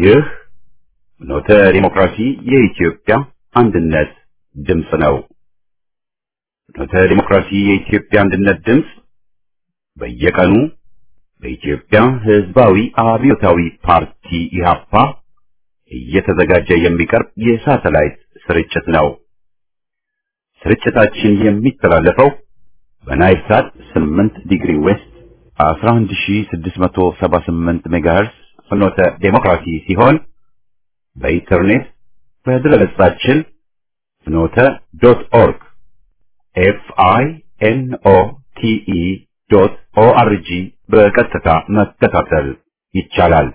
ይህ ኖተ ዲሞክራሲ የኢትዮጵያ አንድነት ድምፅ ነው። ኖተ ዲሞክራሲ የኢትዮጵያ አንድነት ድምፅ በየቀኑ በኢትዮጵያ ሕዝባዊ አብዮታዊ ፓርቲ ኢህአፓ እየተዘጋጀ የሚቀርብ የሳተላይት ስርጭት ነው። ስርጭታችን የሚተላለፈው በናይል ሳት 8 ዲግሪ ዌስት 11678 ሜጋሄርስ ፍኖተ ዴሞክራሲ ሲሆን በኢንተርኔት በድረገጻችን ፍኖተ ዶት ኦርግ ኤፍ አይ ኤን ኦ ቲ ኢ ዶት ኦ አር ጂ በቀጥታ መከታተል ይቻላል።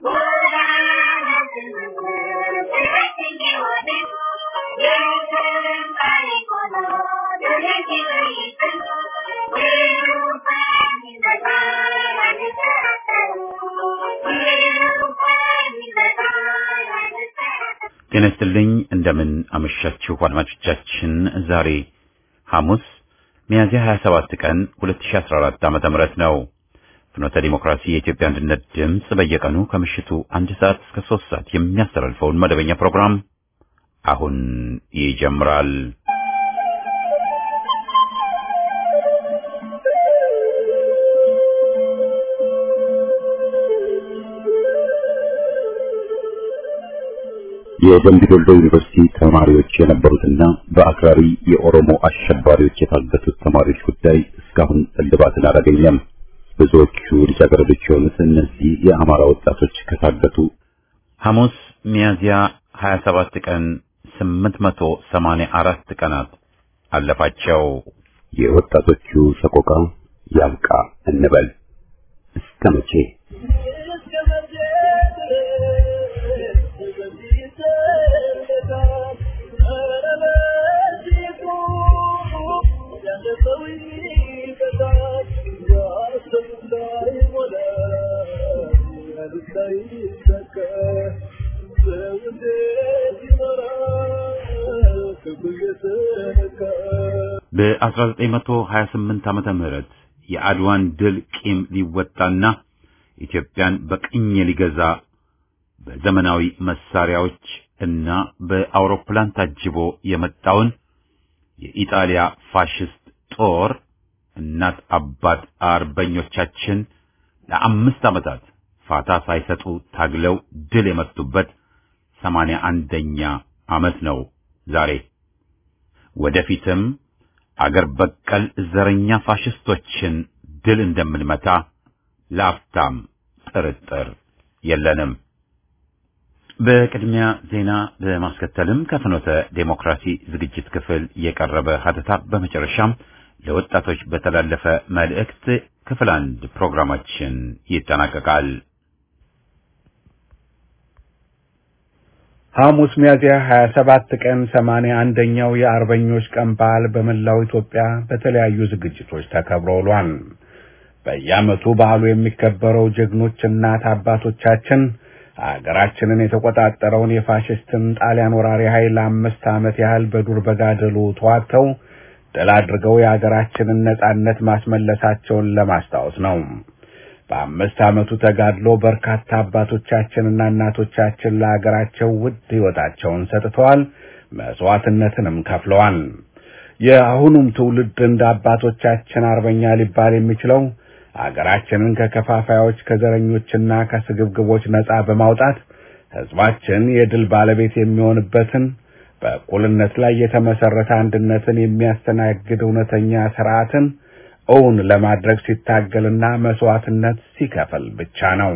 ጤና ይስጥልኝ። እንደምን አመሻችሁ አድማጮቻችን። ዛሬ ሐሙስ ሚያዝያ 27 ቀን 2014 ዓመተ ምህረት ነው። ፍኖተ ዲሞክራሲ የኢትዮጵያ አንድነት ድምፅ በየቀኑ ከምሽቱ አንድ ሰዓት እስከ ሶስት ሰዓት የሚያስተላልፈውን መደበኛ ፕሮግራም አሁን ይጀምራል። የደምቢ ዶሎ ዩኒቨርሲቲ ተማሪዎች የነበሩትና በአክራሪ የኦሮሞ አሸባሪዎች የታገቱት ተማሪዎች ጉዳይ እስካሁን እልባትን አላገኘም። ብዙዎቹ ልጃገረዶች የሆኑት እነዚህ የአማራ ወጣቶች ከታገቱ ሐሙስ ሚያዝያ 27 ቀን 884 ቀናት አለፋቸው። የወጣቶቹ ሰቆቃ ያብቃ እንበል እስከ መቼ? በ1928 ዓመተ ምህረት የአድዋን ድል ቂም ሊወጣና ኢትዮጵያን በቅኝ ሊገዛ በዘመናዊ መሳሪያዎች እና በአውሮፕላን ታጅቦ የመጣውን የኢጣሊያ ፋሽስት ጦር እናት አባት አርበኞቻችን ለአምስት ዓመታት ፋታ ሳይሰጡ ታግለው ድል የመቱበት ሰማንያ አንደኛ ዓመት ነው ዛሬ። ወደፊትም አገር በቀል ዘረኛ ፋሽስቶችን ድል እንደምንመታ ለአፍታም ጥርጥር የለንም። በቅድሚያ ዜና በማስከተልም ከፍኖተ ዴሞክራሲ ዝግጅት ክፍል የቀረበ ሀተታ በመጨረሻም ለወጣቶች በተላለፈ መልእክት ክፍል አንድ ፕሮግራማችን ይጠናቀቃል። ሐሙስ ሚያዝያ 27 ቀን 81ኛው የአርበኞች ቀን በዓል በመላው ኢትዮጵያ በተለያዩ ዝግጅቶች ተከብሮ ውሏል። በየዓመቱ በዓሉ የሚከበረው ጀግኖች እናት አባቶቻችን አገራችንን የተቆጣጠረውን የፋሽስትን ጣሊያን ወራሪ ኃይል አምስት ዓመት ያህል በዱር በጋደሉ ተዋግተው ድል አድርገው የአገራችንን ነጻነት ማስመለሳቸውን ለማስታወስ ነው። በአምስት ዓመቱ ተጋድሎ በርካታ አባቶቻችንና እናቶቻችን ለአገራቸው ውድ ሕይወታቸውን ሰጥተዋል፣ መስዋዕትነትንም ከፍለዋል። የአሁኑም ትውልድ እንደ አባቶቻችን አርበኛ ሊባል የሚችለው አገራችንን ከከፋፋዮች ከዘረኞችና ከስግብግቦች ነጻ በማውጣት ሕዝባችን የድል ባለቤት የሚሆንበትን በእኩልነት ላይ የተመሰረተ አንድነትን የሚያስተናግድ እውነተኛ ስርዓትን እውን ለማድረግ ሲታገልና መስዋዕትነት ሲከፍል ብቻ ነው።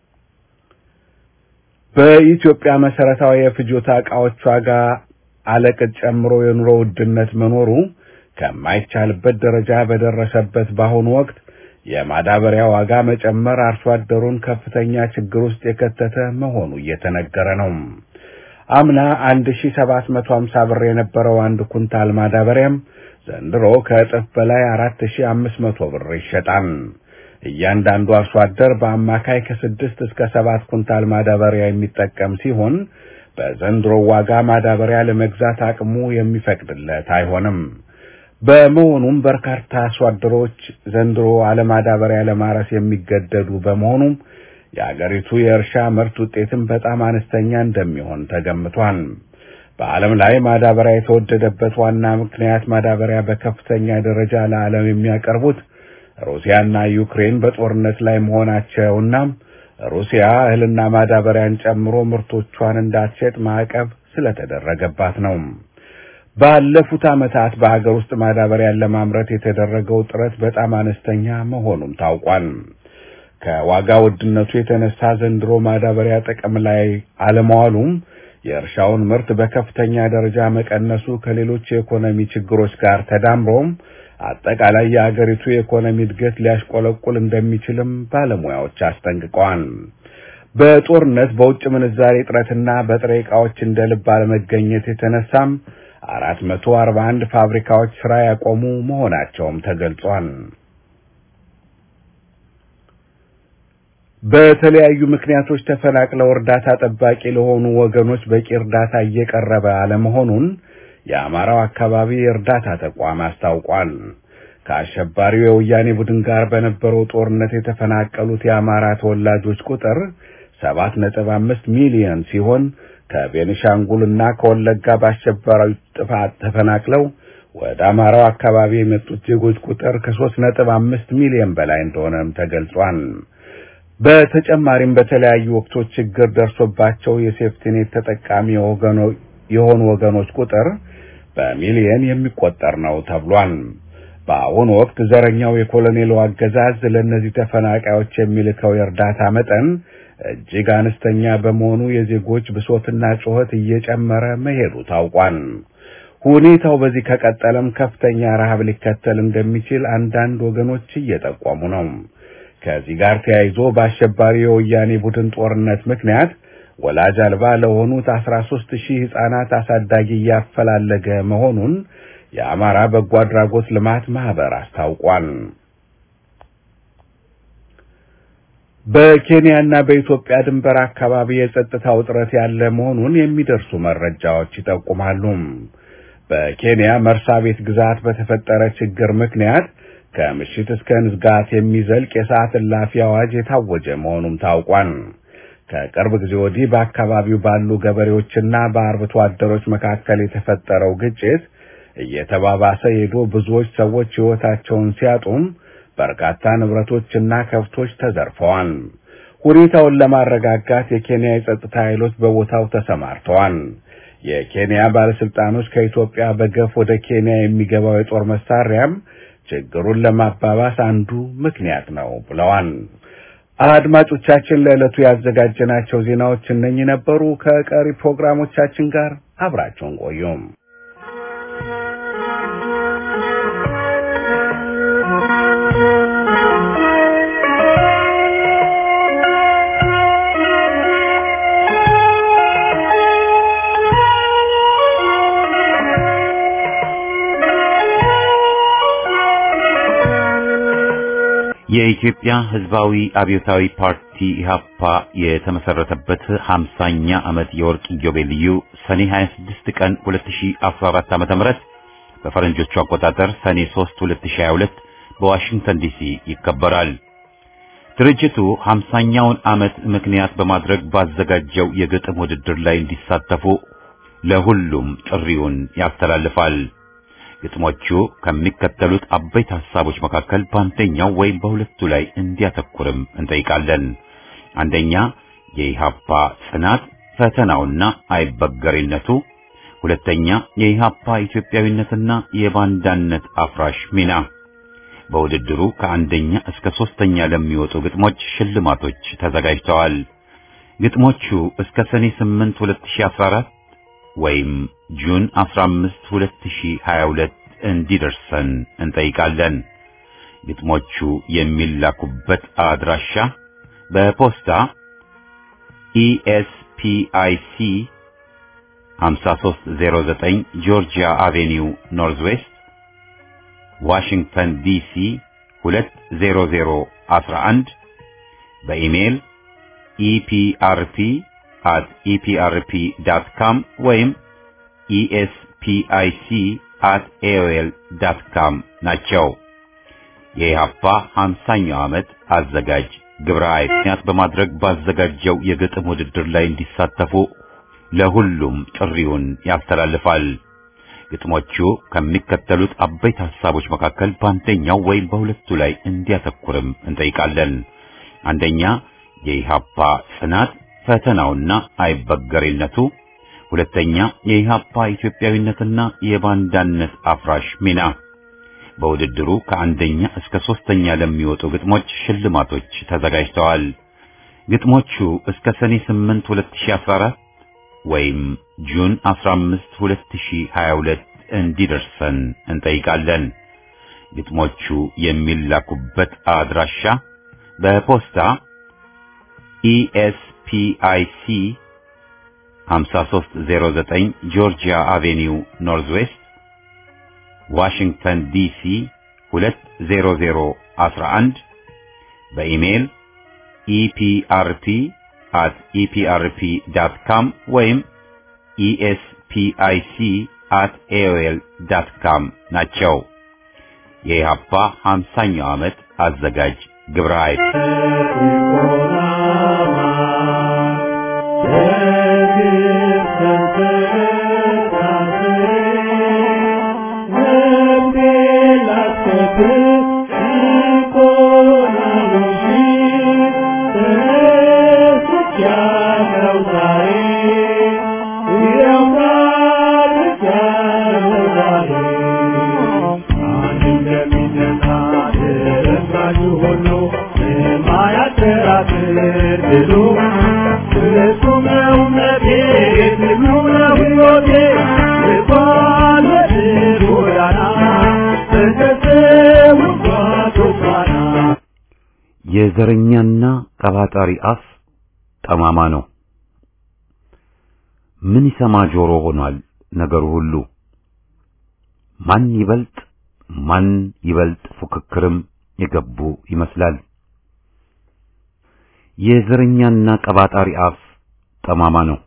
በኢትዮጵያ መሰረታዊ የፍጆታ ዕቃዎች ዋጋ አለቅጥ ጨምሮ የኑሮ ውድነት መኖሩ ከማይቻልበት ደረጃ በደረሰበት በአሁኑ ወቅት የማዳበሪያ ዋጋ መጨመር አርሶ አደሩን ከፍተኛ ችግር ውስጥ የከተተ መሆኑ እየተነገረ ነው። አምና 1750 ብር የነበረው አንድ ኩንታል ማዳበሪያም ዘንድሮ ከእጥፍ በላይ 4500 ብር ይሸጣል። እያንዳንዱ አርሶ አደር በአማካይ ከስድስት እስከ ሰባት ኩንታል ማዳበሪያ የሚጠቀም ሲሆን በዘንድሮ ዋጋ ማዳበሪያ ለመግዛት አቅሙ የሚፈቅድለት አይሆንም። በመሆኑም በርካታ አርሶ አደሮች ዘንድሮ አለማዳበሪያ ለማረስ የሚገደዱ በመሆኑም የአገሪቱ የእርሻ ምርት ውጤትም በጣም አነስተኛ እንደሚሆን ተገምቷል። በዓለም ላይ ማዳበሪያ የተወደደበት ዋና ምክንያት ማዳበሪያ በከፍተኛ ደረጃ ለዓለም የሚያቀርቡት ሩሲያና ዩክሬን በጦርነት ላይ መሆናቸውና ሩሲያ እህልና ማዳበሪያን ጨምሮ ምርቶቿን እንዳትሸጥ ማዕቀብ ስለተደረገባት ነው። ባለፉት ዓመታት በሀገር ውስጥ ማዳበሪያን ለማምረት የተደረገው ጥረት በጣም አነስተኛ መሆኑም ታውቋል። ከዋጋ ውድነቱ የተነሳ ዘንድሮ ማዳበሪያ ጥቅም ላይ አለመዋሉም የእርሻውን ምርት በከፍተኛ ደረጃ መቀነሱ ከሌሎች የኢኮኖሚ ችግሮች ጋር ተዳምሮም አጠቃላይ የአገሪቱ የኢኮኖሚ እድገት ሊያሽቆለቁል እንደሚችልም ባለሙያዎች አስጠንቅቀዋል። በጦርነት በውጭ ምንዛሬ እጥረትና በጥሬ ዕቃዎች እንደ ልብ አለመገኘት የተነሳም አራት መቶ አርባ አንድ ፋብሪካዎች ስራ ያቆሙ መሆናቸውም ተገልጿል። በተለያዩ ምክንያቶች ተፈናቅለው እርዳታ ጠባቂ ለሆኑ ወገኖች በቂ እርዳታ እየቀረበ አለመሆኑን የአማራው አካባቢ የእርዳታ ተቋም አስታውቋል። ከአሸባሪው የወያኔ ቡድን ጋር በነበረው ጦርነት የተፈናቀሉት የአማራ ተወላጆች ቁጥር ሰባት ነጥብ አምስት ሚሊዮን ሲሆን ከቤኒሻንጉልና ከወለጋ በአሸባሪው ጥፋት ተፈናቅለው ወደ አማራው አካባቢ የመጡት ዜጎች ቁጥር ከሶስት ነጥብ አምስት ሚሊዮን በላይ እንደሆነም ተገልጿል። በተጨማሪም በተለያዩ ወቅቶች ችግር ደርሶባቸው የሴፍቲኔት ተጠቃሚ የሆኑ ወገኖች ቁጥር በሚሊየን የሚቆጠር ነው ተብሏል። በአሁኑ ወቅት ዘረኛው የኮሎኔሉ አገዛዝ ለእነዚህ ተፈናቃዮች የሚልከው የእርዳታ መጠን እጅግ አነስተኛ በመሆኑ የዜጎች ብሶትና ጩኸት እየጨመረ መሄዱ ታውቋል። ሁኔታው በዚህ ከቀጠለም ከፍተኛ ረሃብ ሊከተል እንደሚችል አንዳንድ ወገኖች እየጠቆሙ ነው። ከዚህ ጋር ተያይዞ በአሸባሪ የወያኔ ቡድን ጦርነት ምክንያት ወላጅ አልባ ለሆኑት 13 ሺህ ሕፃናት አሳዳጊ እያፈላለገ መሆኑን የአማራ በጎ አድራጎት ልማት ማህበር አስታውቋል። በኬንያና በኢትዮጵያ ድንበር አካባቢ የጸጥታ ውጥረት ያለ መሆኑን የሚደርሱ መረጃዎች ይጠቁማሉ። በኬንያ መርሳ ቤት ግዛት በተፈጠረ ችግር ምክንያት ከምሽት እስከ ንጋት የሚዘልቅ የሰዓት እላፊ አዋጅ የታወጀ መሆኑም ታውቋል። ከቅርብ ጊዜ ወዲህ በአካባቢው ባሉ ገበሬዎችና በአርብቶ አደሮች መካከል የተፈጠረው ግጭት እየተባባሰ ሄዶ ብዙዎች ሰዎች ሕይወታቸውን ሲያጡም በርካታ ንብረቶችና ከብቶች ተዘርፈዋል። ሁኔታውን ለማረጋጋት የኬንያ የጸጥታ ኃይሎች በቦታው ተሰማርተዋል። የኬንያ ባለስልጣኖች ከኢትዮጵያ በገፍ ወደ ኬንያ የሚገባው የጦር መሳሪያም ችግሩን ለማባባስ አንዱ ምክንያት ነው ብለዋል። አድማጮቻችን ለዕለቱ ያዘጋጀናቸው ዜናዎች እነኚህ ነበሩ። ከቀሪ ፕሮግራሞቻችን ጋር አብራችሁን ቆዩም። የኢትዮጵያ ሕዝባዊ አብዮታዊ ፓርቲ ኢህአፓ የተመሰረተበት 50ኛ ዓመት የወርቅ ኢዮቤልዩ ሰኔ 26 ቀን 2014 ዓ.ም በፈረንጆቹ አቆጣጠር ሰኔ 3 2022 በዋሽንግተን ዲሲ ይከበራል። ድርጅቱ 50ኛውን ዓመት ምክንያት በማድረግ ባዘጋጀው የግጥም ውድድር ላይ እንዲሳተፉ ለሁሉም ጥሪውን ያስተላልፋል። ግጥሞቹ ከሚከተሉት አበይት ሐሳቦች መካከል በአንደኛው ወይም በሁለቱ ላይ እንዲያተኩርም እንጠይቃለን። አንደኛ የኢሃፓ ጽናት ፈተናውና አይበገሬነቱ፣ ሁለተኛ የኢሃፓ ኢትዮጵያዊነትና የባንዳነት አፍራሽ ሚና። በውድድሩ ከአንደኛ እስከ ሶስተኛ ለሚወጡ ግጥሞች ሽልማቶች ተዘጋጅተዋል። ግጥሞቹ እስከ ሰኔ 8 2014 ወይም ጁን 15 2022 እንዲደርሰን እንጠይቃለን። ግጥሞቹ የሚላኩበት አድራሻ በፖስታ ኢኤስፒአይሲ 5309 ጆርጂያ አቬኒው ኖርዝ ዌስት ዋሽንግተን ዲሲ 20011 በኢሜይል ኢፒአርፒ at eprp.com ወይም espic at aol.com ናቸው። የኢሃፓ 50ኛው ዓመት አዘጋጅ ግብረ ኃይል ምክንያት በማድረግ ባዘጋጀው የግጥም ውድድር ላይ እንዲሳተፉ ለሁሉም ጥሪውን ያስተላልፋል። ግጥሞቹ ከሚከተሉት አበይት ሐሳቦች መካከል በአንደኛው ወይም በሁለቱ ላይ እንዲያተኩርም እንጠይቃለን። አንደኛ የኢሃፓ ጽናት ፈተናውና አይበገሬነቱ፣ ሁለተኛ የኢሃፓ ኢትዮጵያዊነትና የባንዳነት አፍራሽ ሚና። በውድድሩ ከአንደኛ እስከ ሶስተኛ ለሚወጡ ግጥሞች ሽልማቶች ተዘጋጅተዋል። ግጥሞቹ እስከ ሰኔ 8 2014 ወይም ጁን 15 2022 እንዲደርሰን እንጠይቃለን። ግጥሞቹ የሚላኩበት አድራሻ በፖስታ ኢኤስፒአይሲ 5309 ጆርጂያ አቬኒው ኖርዝ ዌስት ዋሽንግተን ዲሲ 20011 በኢሜይል ኢፒአርፒ አት ኢፒአርፒ ዳት ካም ወይም ኢኤስፒአይሲ አት ኤኦኤል ዳት ካም ናቸው። የኢሃፓ 50ኛው ዓመት አዘጋጅ ግብረ ኃይል የዘረኛና ቀባጣሪ አፍ ጠማማ ነው። ምን ይሰማ ጆሮ ሆኗል ነገሩ ሁሉ። ማን ይበልጥ ማን ይበልጥ ፉክክርም የገቡ ይመስላል። የዘረኛና ቀባጣሪ አፍ ጠማማ ነው።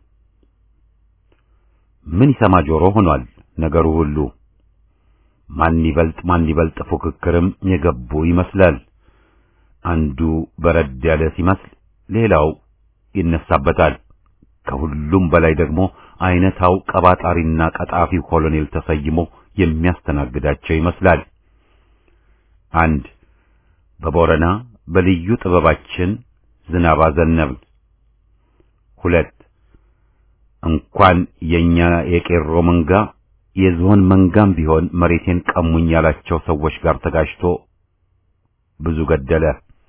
ምን ይሰማ ጆሮ ሆኗል ነገሩ ሁሉ። ማን ይበልጥ ማን ይበልጥ ፉክክርም የገቡ ይመስላል። አንዱ በረድ ያለ ሲመስል ሌላው ይነሳበታል። ከሁሉም በላይ ደግሞ አይነታው ቀባጣሪና ቀጣፊ ኮሎኔል ተሰይሞ የሚያስተናግዳቸው ይመስላል። አንድ በቦረና በልዩ ጥበባችን ዝናብ አዘነብን። ሁለት እንኳን የኛ የቄሮ መንጋ የዝሆን መንጋም ቢሆን መሬቴን ቀሙኝ ያላቸው ሰዎች ጋር ተጋጭቶ ብዙ ገደለ።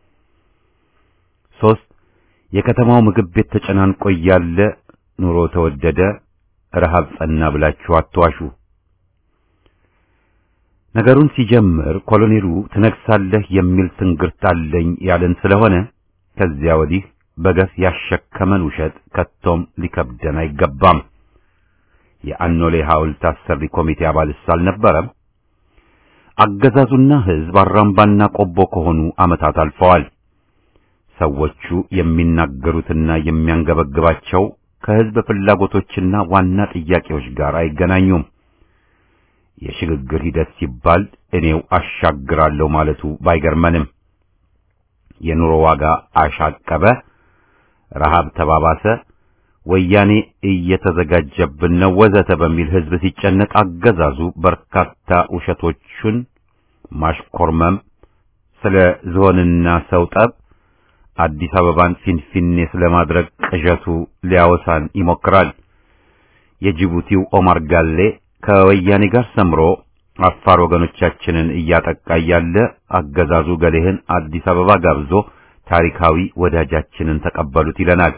ሶስት የከተማው ምግብ ቤት ተጨናንቆ እያለ ኑሮ ተወደደ፣ ረሃብ ጸና ብላችሁ አትዋሹ። ነገሩን ሲጀምር ኮሎኔሉ ትነግሳለህ የሚል ትንግርት አለኝ ያለን ስለሆነ ከዚያ ወዲህ በገፍ ያሸከመን ውሸት ከቶም ሊከብደን አይገባም። የአኖሌ ሐውልት አሰሪ ኮሚቴ አባልስ አልነበረም? አገዛዙና ሕዝብ አራምባና ቆቦ ከሆኑ ዓመታት አልፈዋል። ሰዎቹ የሚናገሩትና የሚያንገበግባቸው ከሕዝብ ፍላጎቶችና ዋና ጥያቄዎች ጋር አይገናኙም። የሽግግር ሂደት ሲባል እኔው አሻግራለሁ ማለቱ ባይገርመንም የኑሮ ዋጋ አሻቀበ፣ ረሃብ ተባባሰ፣ ወያኔ እየተዘጋጀብን ነው ወዘተ በሚል ሕዝብ ሲጨነቅ አገዛዙ በርካታ ውሸቶቹን ማሽኮርመም፣ ስለ ዝሆንና ሰው ጠብ፣ አዲስ አበባን ፊንፊኔ ስለማድረግ ቅዠቱ ሊያወሳን ይሞክራል። የጅቡቲው ኦማር ጋሌ ከወያኔ ጋር ሰምሮ አፋር ወገኖቻችንን እያጠቃ ያለ አገዛዙ ገሌህን አዲስ አበባ ጋብዞ ታሪካዊ ወዳጃችንን ተቀበሉት ይለናል።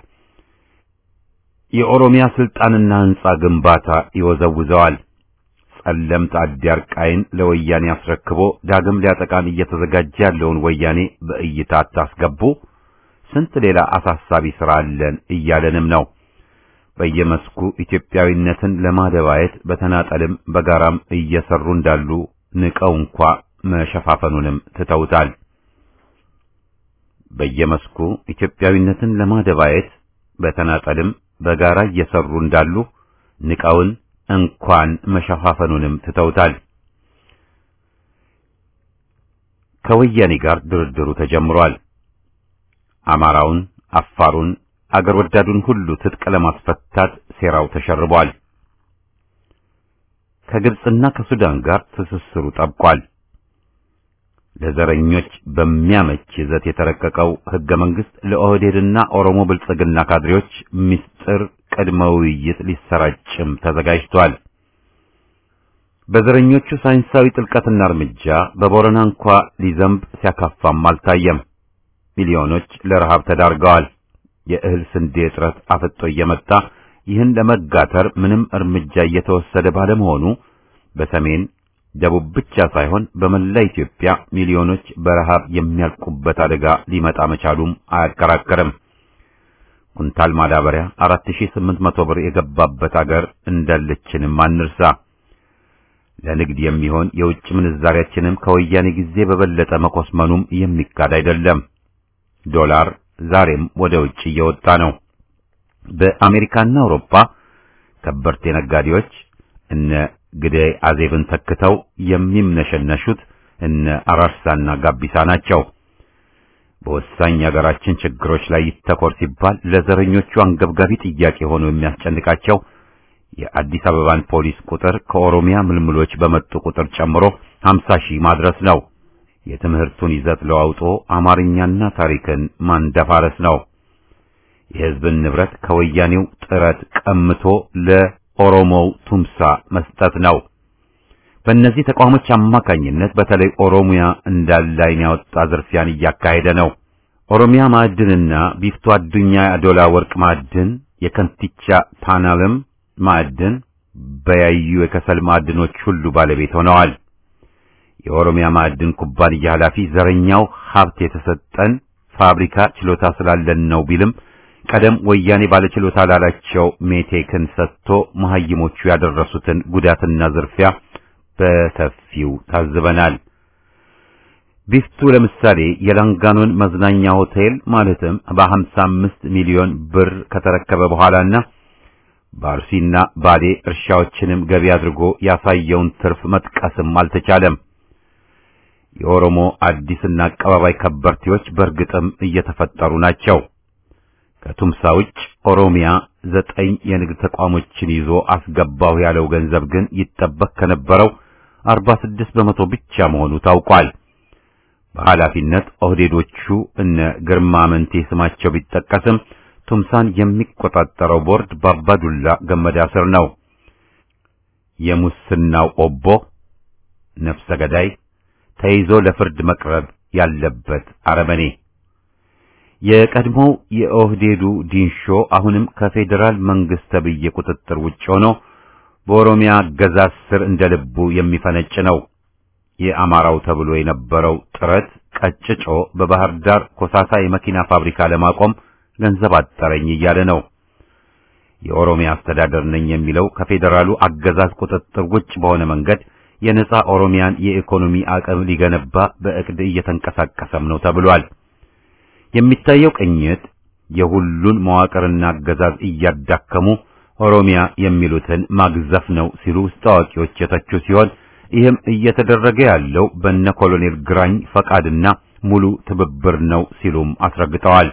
የኦሮሚያ ስልጣንና ሕንጻ ግንባታ ይወዘውዘዋል። ጸለምት አዲያርቃይን ለወያኔ አስረክቦ ዳግም ሊያጠቃን እየተዘጋጀ ያለውን ወያኔ በእይታ አታስገቡ፣ ስንት ሌላ አሳሳቢ ሥራ አለን እያለንም ነው። በየመስኩ ኢትዮጵያዊነትን ለማደባየት በተናጠልም በጋራም እየሰሩ እንዳሉ ንቀው እንኳ መሸፋፈኑንም ትተውታል። በየመስኩ ኢትዮጵያዊነትን ለማደባየት በተናጠልም በጋራ እየሰሩ እንዳሉ ንቀውን እንኳን መሸፋፈኑንም ትተውታል። ከወያኔ ጋር ድርድሩ ተጀምሯል። አማራውን፣ አፋሩን፣ አገር ወዳዱን ሁሉ ትጥቅ ለማስፈታት ሴራው ተሸርቧል። ከግብጽና ከሱዳን ጋር ትስስሩ ጠብቋል። ለዘረኞች በሚያመች ይዘት የተረቀቀው ሕገ መንግሥት ለኦህዴድና ኦሮሞ ብልጽግና ካድሬዎች ምስጢር ቅድመ ውይይት ሊሰራጭም ተዘጋጅቷል። በዘረኞቹ ሳይንሳዊ ጥልቀትና እርምጃ በቦረና እንኳ ሊዘንብ ሲያካፋም አልታየም። ሚሊዮኖች ለረሃብ ተዳርገዋል። የእህል ስንዴ እጥረት አፍጦ እየመጣ ይህን ለመጋተር ምንም እርምጃ እየተወሰደ ባለመሆኑ በሰሜን ደቡብ ብቻ ሳይሆን በመላ ኢትዮጵያ ሚሊዮኖች በረሃብ የሚያልቁበት አደጋ ሊመጣ መቻሉም አያከራከርም። ኩንታል ማዳበሪያ 4800 ብር የገባበት አገር እንዳለችንም አንርሳ። ለንግድ የሚሆን የውጭ ምንዛሪያችንም ከወያኔ ጊዜ በበለጠ መኮስመኑም የሚካድ አይደለም። ዶላር ዛሬም ወደ ውጭ እየወጣ ነው። በአሜሪካና አውሮፓ ከበርቴ ነጋዴዎች እነ ግደይ አዜብን ተክተው የሚምነሸነሹት እነ አራርሳና ጋቢሳ ናቸው። በወሳኝ የሀገራችን ችግሮች ላይ ይተኮር ሲባል ለዘረኞቹ አንገብጋቢ ጥያቄ ሆኖ የሚያስጨንቃቸው የአዲስ አበባን ፖሊስ ቁጥር ከኦሮሚያ ምልምሎች በመጡ ቁጥር ጨምሮ 50 ሺህ ማድረስ ነው። የትምህርቱን ይዘት ለዋውጦ አማርኛና ታሪክን ማንደፋረስ ነው። የሕዝብን ንብረት ከወያኔው ጥረት ቀምቶ ለኦሮሞው ቱምሳ መስጠት ነው። በእነዚህ ተቋሞች አማካኝነት በተለይ ኦሮሚያ እንዳለ ዓይን ያወጣ ዝርፊያን እያካሄደ ነው። ኦሮሚያ ማዕድንና ቢፍቶ አዱኛ አዶላ ወርቅ ማዕድን፣ የከንቲቻ ፓናልም ማዕድን፣ በያዩ የከሰል ማዕድኖች ሁሉ ባለቤት ሆነዋል። የኦሮሚያ ማዕድን ኩባንያ ኃላፊ ዘረኛው ሀብት የተሰጠን ፋብሪካ ችሎታ ስላለን ነው ቢልም ቀደም ወያኔ ባለችሎታ ላላቸው ሜቴክን ሰጥቶ መሐይሞቹ ያደረሱትን ጉዳትና ዝርፊያ በሰፊው ታዝበናል። ቢፍቱ ለምሳሌ የላንጋኖን መዝናኛ ሆቴል ማለትም በ55 ሚሊዮን ብር ከተረከበ በኋላና በአርሲና ባሌ እርሻዎችንም ገቢ አድርጎ ያሳየውን ትርፍ መጥቀስም አልተቻለም። የኦሮሞ አዲስና አቀባባይ ከበርቴዎች በእርግጥም እየተፈጠሩ ናቸው። ከቱምሳ ውጭ ኦሮሚያ ዘጠኝ የንግድ ተቋሞችን ይዞ አስገባሁ ያለው ገንዘብ ግን ይጠበቅ ከነበረው 46 በመቶ ብቻ መሆኑ ታውቋል። በኃላፊነት ኦህዴዶቹ እነ ግርማ መንቴ ስማቸው ቢጠቀስም ቱምሳን የሚቆጣጠረው ቦርድ በአባዱላ ገመዳ ስር ነው። የሙስናው ኦቦ ነፍሰ ገዳይ ተይዞ ለፍርድ መቅረብ ያለበት አረመኔ የቀድሞው የኦህዴዱ ዲንሾ አሁንም ከፌዴራል መንግስት ተብዬ ቁጥጥር ውጭ ሆኖ በኦሮሚያ አገዛዝ ስር እንደ ልቡ የሚፈነጭ ነው። የአማራው ተብሎ የነበረው ጥረት ቀጭጮ በባህር ዳር ኮሳሳ የመኪና ፋብሪካ ለማቆም ገንዘብ አጠረኝ እያለ ነው። የኦሮሚያ አስተዳደር ነኝ የሚለው ከፌዴራሉ አገዛዝ ቁጥጥር ውጭ በሆነ መንገድ የነጻ ኦሮሚያን የኢኮኖሚ አቅም ሊገነባ በእቅድ እየተንቀሳቀሰም ነው ተብሏል። የሚታየው ቅኝት የሁሉን መዋቅርና አገዛዝ እያዳከሙ ኦሮሚያ የሚሉትን ማግዘፍ ነው ሲሉ ውስጥ አዋቂዎች የተቹ ሲሆን ይህም እየተደረገ ያለው በነ ኮሎኔል ግራኝ ፈቃድና ሙሉ ትብብር ነው ሲሉም አስረግጠዋል።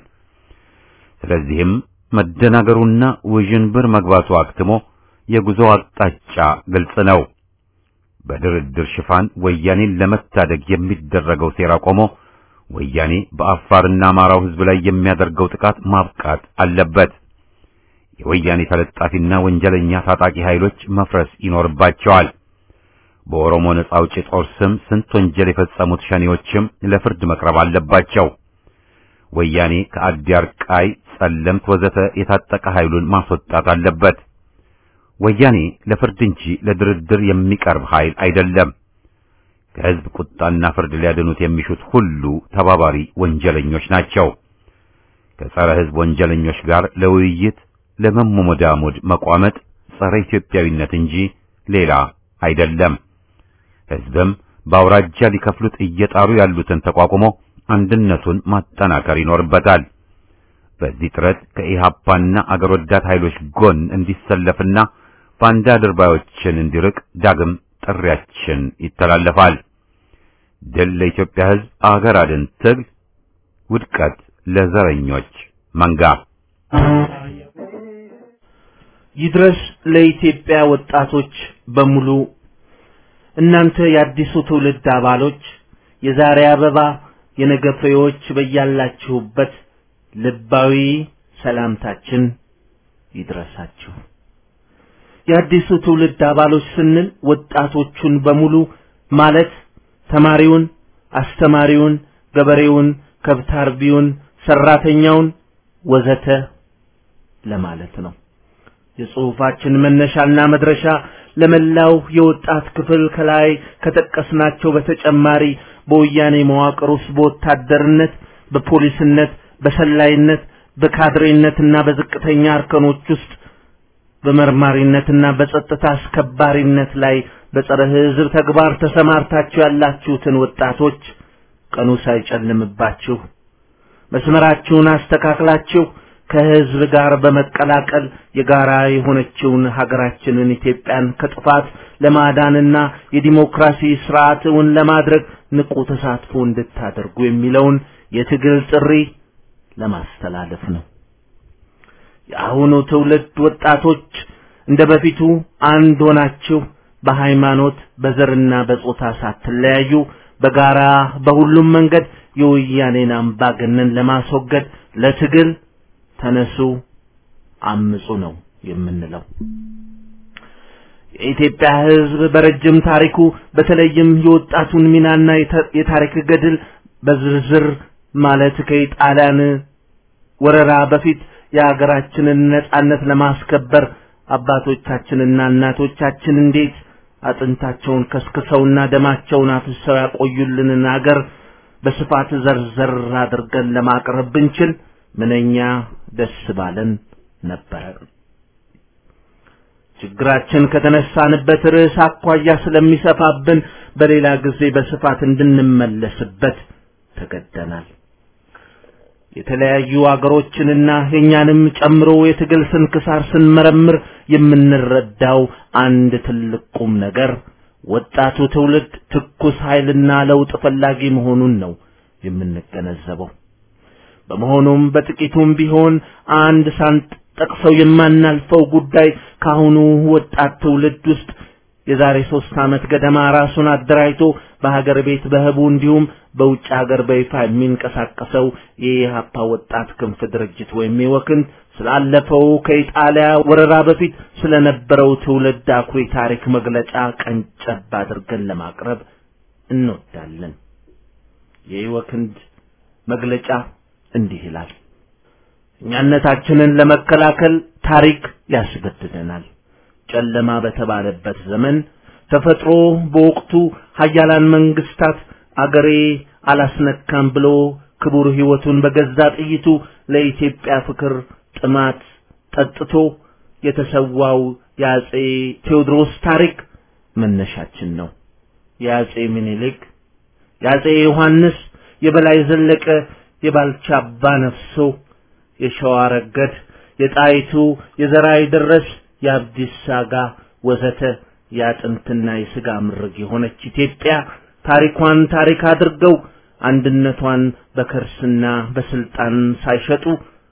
ስለዚህም መደናገሩና ውዥንብር መግባቱ አክትሞ የጉዞ አቅጣጫ ግልጽ ነው። በድርድር ሽፋን ወያኔን ለመታደግ የሚደረገው ሴራ ቆሞ ወያኔ በአፋርና አማራው ሕዝብ ላይ የሚያደርገው ጥቃት ማብቃት አለበት። የወያኔ ተለጣፊና ወንጀለኛ ታጣቂ ኃይሎች መፍረስ ይኖርባቸዋል። በኦሮሞ ነጻ አውጪ ጦር ስም ስንት ወንጀል የፈጸሙት ሸኔዎችም ለፍርድ መቅረብ አለባቸው። ወያኔ ከአዲያር ቃይ፣ ጸለምት ወዘተ የታጠቀ ኃይሉን ማስወጣት አለበት። ወያኔ ለፍርድ እንጂ ለድርድር የሚቀርብ ኃይል አይደለም። ከሕዝብ ቁጣና ፍርድ ሊያድኑት የሚሹት ሁሉ ተባባሪ ወንጀለኞች ናቸው። ከጸረ ሕዝብ ወንጀለኞች ጋር ለውይይት ለመሞዳሞድ መቋመጥ ጸረ ኢትዮጵያዊነት እንጂ ሌላ አይደለም። ሕዝብም በአውራጃ ሊከፍሉት እየጣሩ ያሉትን ተቋቁሞ አንድነቱን ማጠናከር ይኖርበታል። በዚህ ጥረት ከኢሃፓና አገር ወዳድ ኃይሎች ጎን እንዲሰለፍና ባንዳ ድርባዮችን እንዲርቅ ዳግም ጥሪያችን ይተላለፋል። ድል ለኢትዮጵያ ሕዝብ፣ አገር አድን ትግል፣ ውድቀት ለዘረኞች መንጋ ይድረስ ለኢትዮጵያ ወጣቶች በሙሉ እናንተ የአዲሱ ትውልድ አባሎች የዛሬ አበባ የነገ ፍሬዎች በያላችሁበት ልባዊ ሰላምታችን ይድረሳችሁ። የአዲሱ ትውልድ አባሎች ስንል ወጣቶቹን በሙሉ ማለት ተማሪውን፣ አስተማሪውን፣ ገበሬውን፣ ከብት አርቢውን፣ ሰራተኛውን ወዘተ ለማለት ነው። የጽሑፋችን መነሻና መድረሻ ለመላው የወጣት ክፍል ከላይ ከጠቀስናቸው በተጨማሪ በወያኔ መዋቅር ውስጥ በወታደርነት፣ በፖሊስነት፣ በሰላይነት፣ በካድሬነትና በዝቅተኛ እርከኖች ውስጥ በመርማሪነትና በጸጥታ አስከባሪነት ላይ በጸረ ሕዝብ ተግባር ተሰማርታችሁ ያላችሁትን ወጣቶች ቀኑ ሳይጨልምባችሁ መስመራችሁን አስተካክላችሁ ከህዝብ ጋር በመቀላቀል የጋራ የሆነችውን ሀገራችንን ኢትዮጵያን ከጥፋት ለማዳንና የዲሞክራሲ ስርዓትን ለማድረግ ንቁ ተሳትፎ እንድታደርጉ የሚለውን የትግል ጥሪ ለማስተላለፍ ነው። የአሁኑ ትውልድ ወጣቶች እንደ በፊቱ አንድ ሆናችሁ በሃይማኖት በዘርና በጾታ ሳትለያዩ በጋራ በሁሉም መንገድ የወያኔን አምባገነን ለማስወገድ ለትግል ተነሱ፣ አምጹ ነው የምንለው። የኢትዮጵያ ሕዝብ በረጅም ታሪኩ በተለይም የወጣቱን ሚናና የታሪክ ገድል በዝርዝር ማለት ከኢጣሊያን ወረራ በፊት የሀገራችንን ነጻነት ለማስከበር አባቶቻችንና እናቶቻችን እንዴት አጥንታቸውን ከስክሰውና ደማቸውን አፍሰው ያቆዩልንን አገር በስፋት ዘርዘር አድርገን ለማቅረብ ብንችል ምንኛ ደስ ባለን ነበረ። ችግራችን ከተነሳንበት ርዕስ አኳያ ስለሚሰፋብን በሌላ ጊዜ በስፋት እንድንመለስበት ተገደናል። የተለያዩ አገሮችንና የእኛንም ጨምሮ የትግል ስንክሳር ስንመረምር የምንረዳው አንድ ትልቅ ቁም ነገር ወጣቱ ትውልድ ትኩስ ኃይልና ለውጥ ፈላጊ መሆኑን ነው የምንገነዘበው። በመሆኑም በጥቂቱም ቢሆን አንድ ሳንጠቅሰው የማናልፈው ጉዳይ ካሁኑ ወጣት ትውልድ ውስጥ የዛሬ ሶስት ዓመት ገደማ ራሱን አደራጅቶ በሀገር ቤት በህቡ እንዲሁም በውጭ ሀገር በይፋ የሚንቀሳቀሰው የኢህአፓ ወጣት ክንፍ ድርጅት ወይም የወክን ስላለፈው ከኢጣሊያ ወረራ በፊት ስለነበረው ትውልድ አኩሪ ታሪክ መግለጫ ቀንጨብ አድርገን ለማቅረብ እንወዳለን። የኢወክንድ መግለጫ እንዲህ ይላል። እኛነታችንን ለመከላከል ታሪክ ያስገድደናል። ጨለማ በተባለበት ዘመን ተፈጥሮ በወቅቱ ሀያላን መንግስታት አገሬ አላስነካም ብሎ ክቡር ህይወቱን በገዛ ጥይቱ ለኢትዮጵያ ፍቅር ጥማት ጠጥቶ የተሰዋው የአጼ ቴዎድሮስ ታሪክ መነሻችን ነው። የአጼ ምኒልክ፣ የአጼ ዮሐንስ፣ የበላይ ዘለቀ፣ የባልቻ አባ ነፍሶ፣ የሸዋ ረገድ፣ የጣይቱ፣ የዘራይ ደረስ፣ የአብዲሳ አጋ ወዘተ የአጥንትና የስጋ ምርግ የሆነች ኢትዮጵያ ታሪኳን ታሪክ አድርገው አንድነቷን በከርስና በስልጣን ሳይሸጡ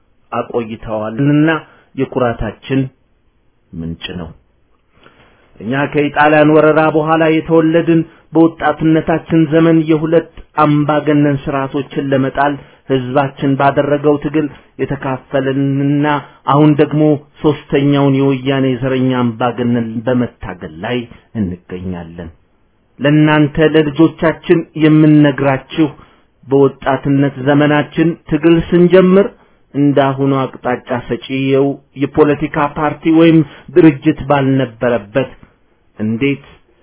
አቆይተዋልና የኩራታችን ምንጭ ነው። እኛ ከኢጣሊያን ወረራ በኋላ የተወለድን በወጣትነታችን ዘመን የሁለት አምባገነን ስርዓቶችን ለመጣል ህዝባችን ባደረገው ትግል የተካፈለንና አሁን ደግሞ ሶስተኛውን የወያኔ ዘረኛ አምባገነን በመታገል ላይ እንገኛለን። ለእናንተ ለልጆቻችን የምንነግራችሁ በወጣትነት ዘመናችን ትግል ስንጀምር እንዳሁኑ አቅጣጫ ሰጪው የፖለቲካ ፓርቲ ወይም ድርጅት ባልነበረበት እንዴት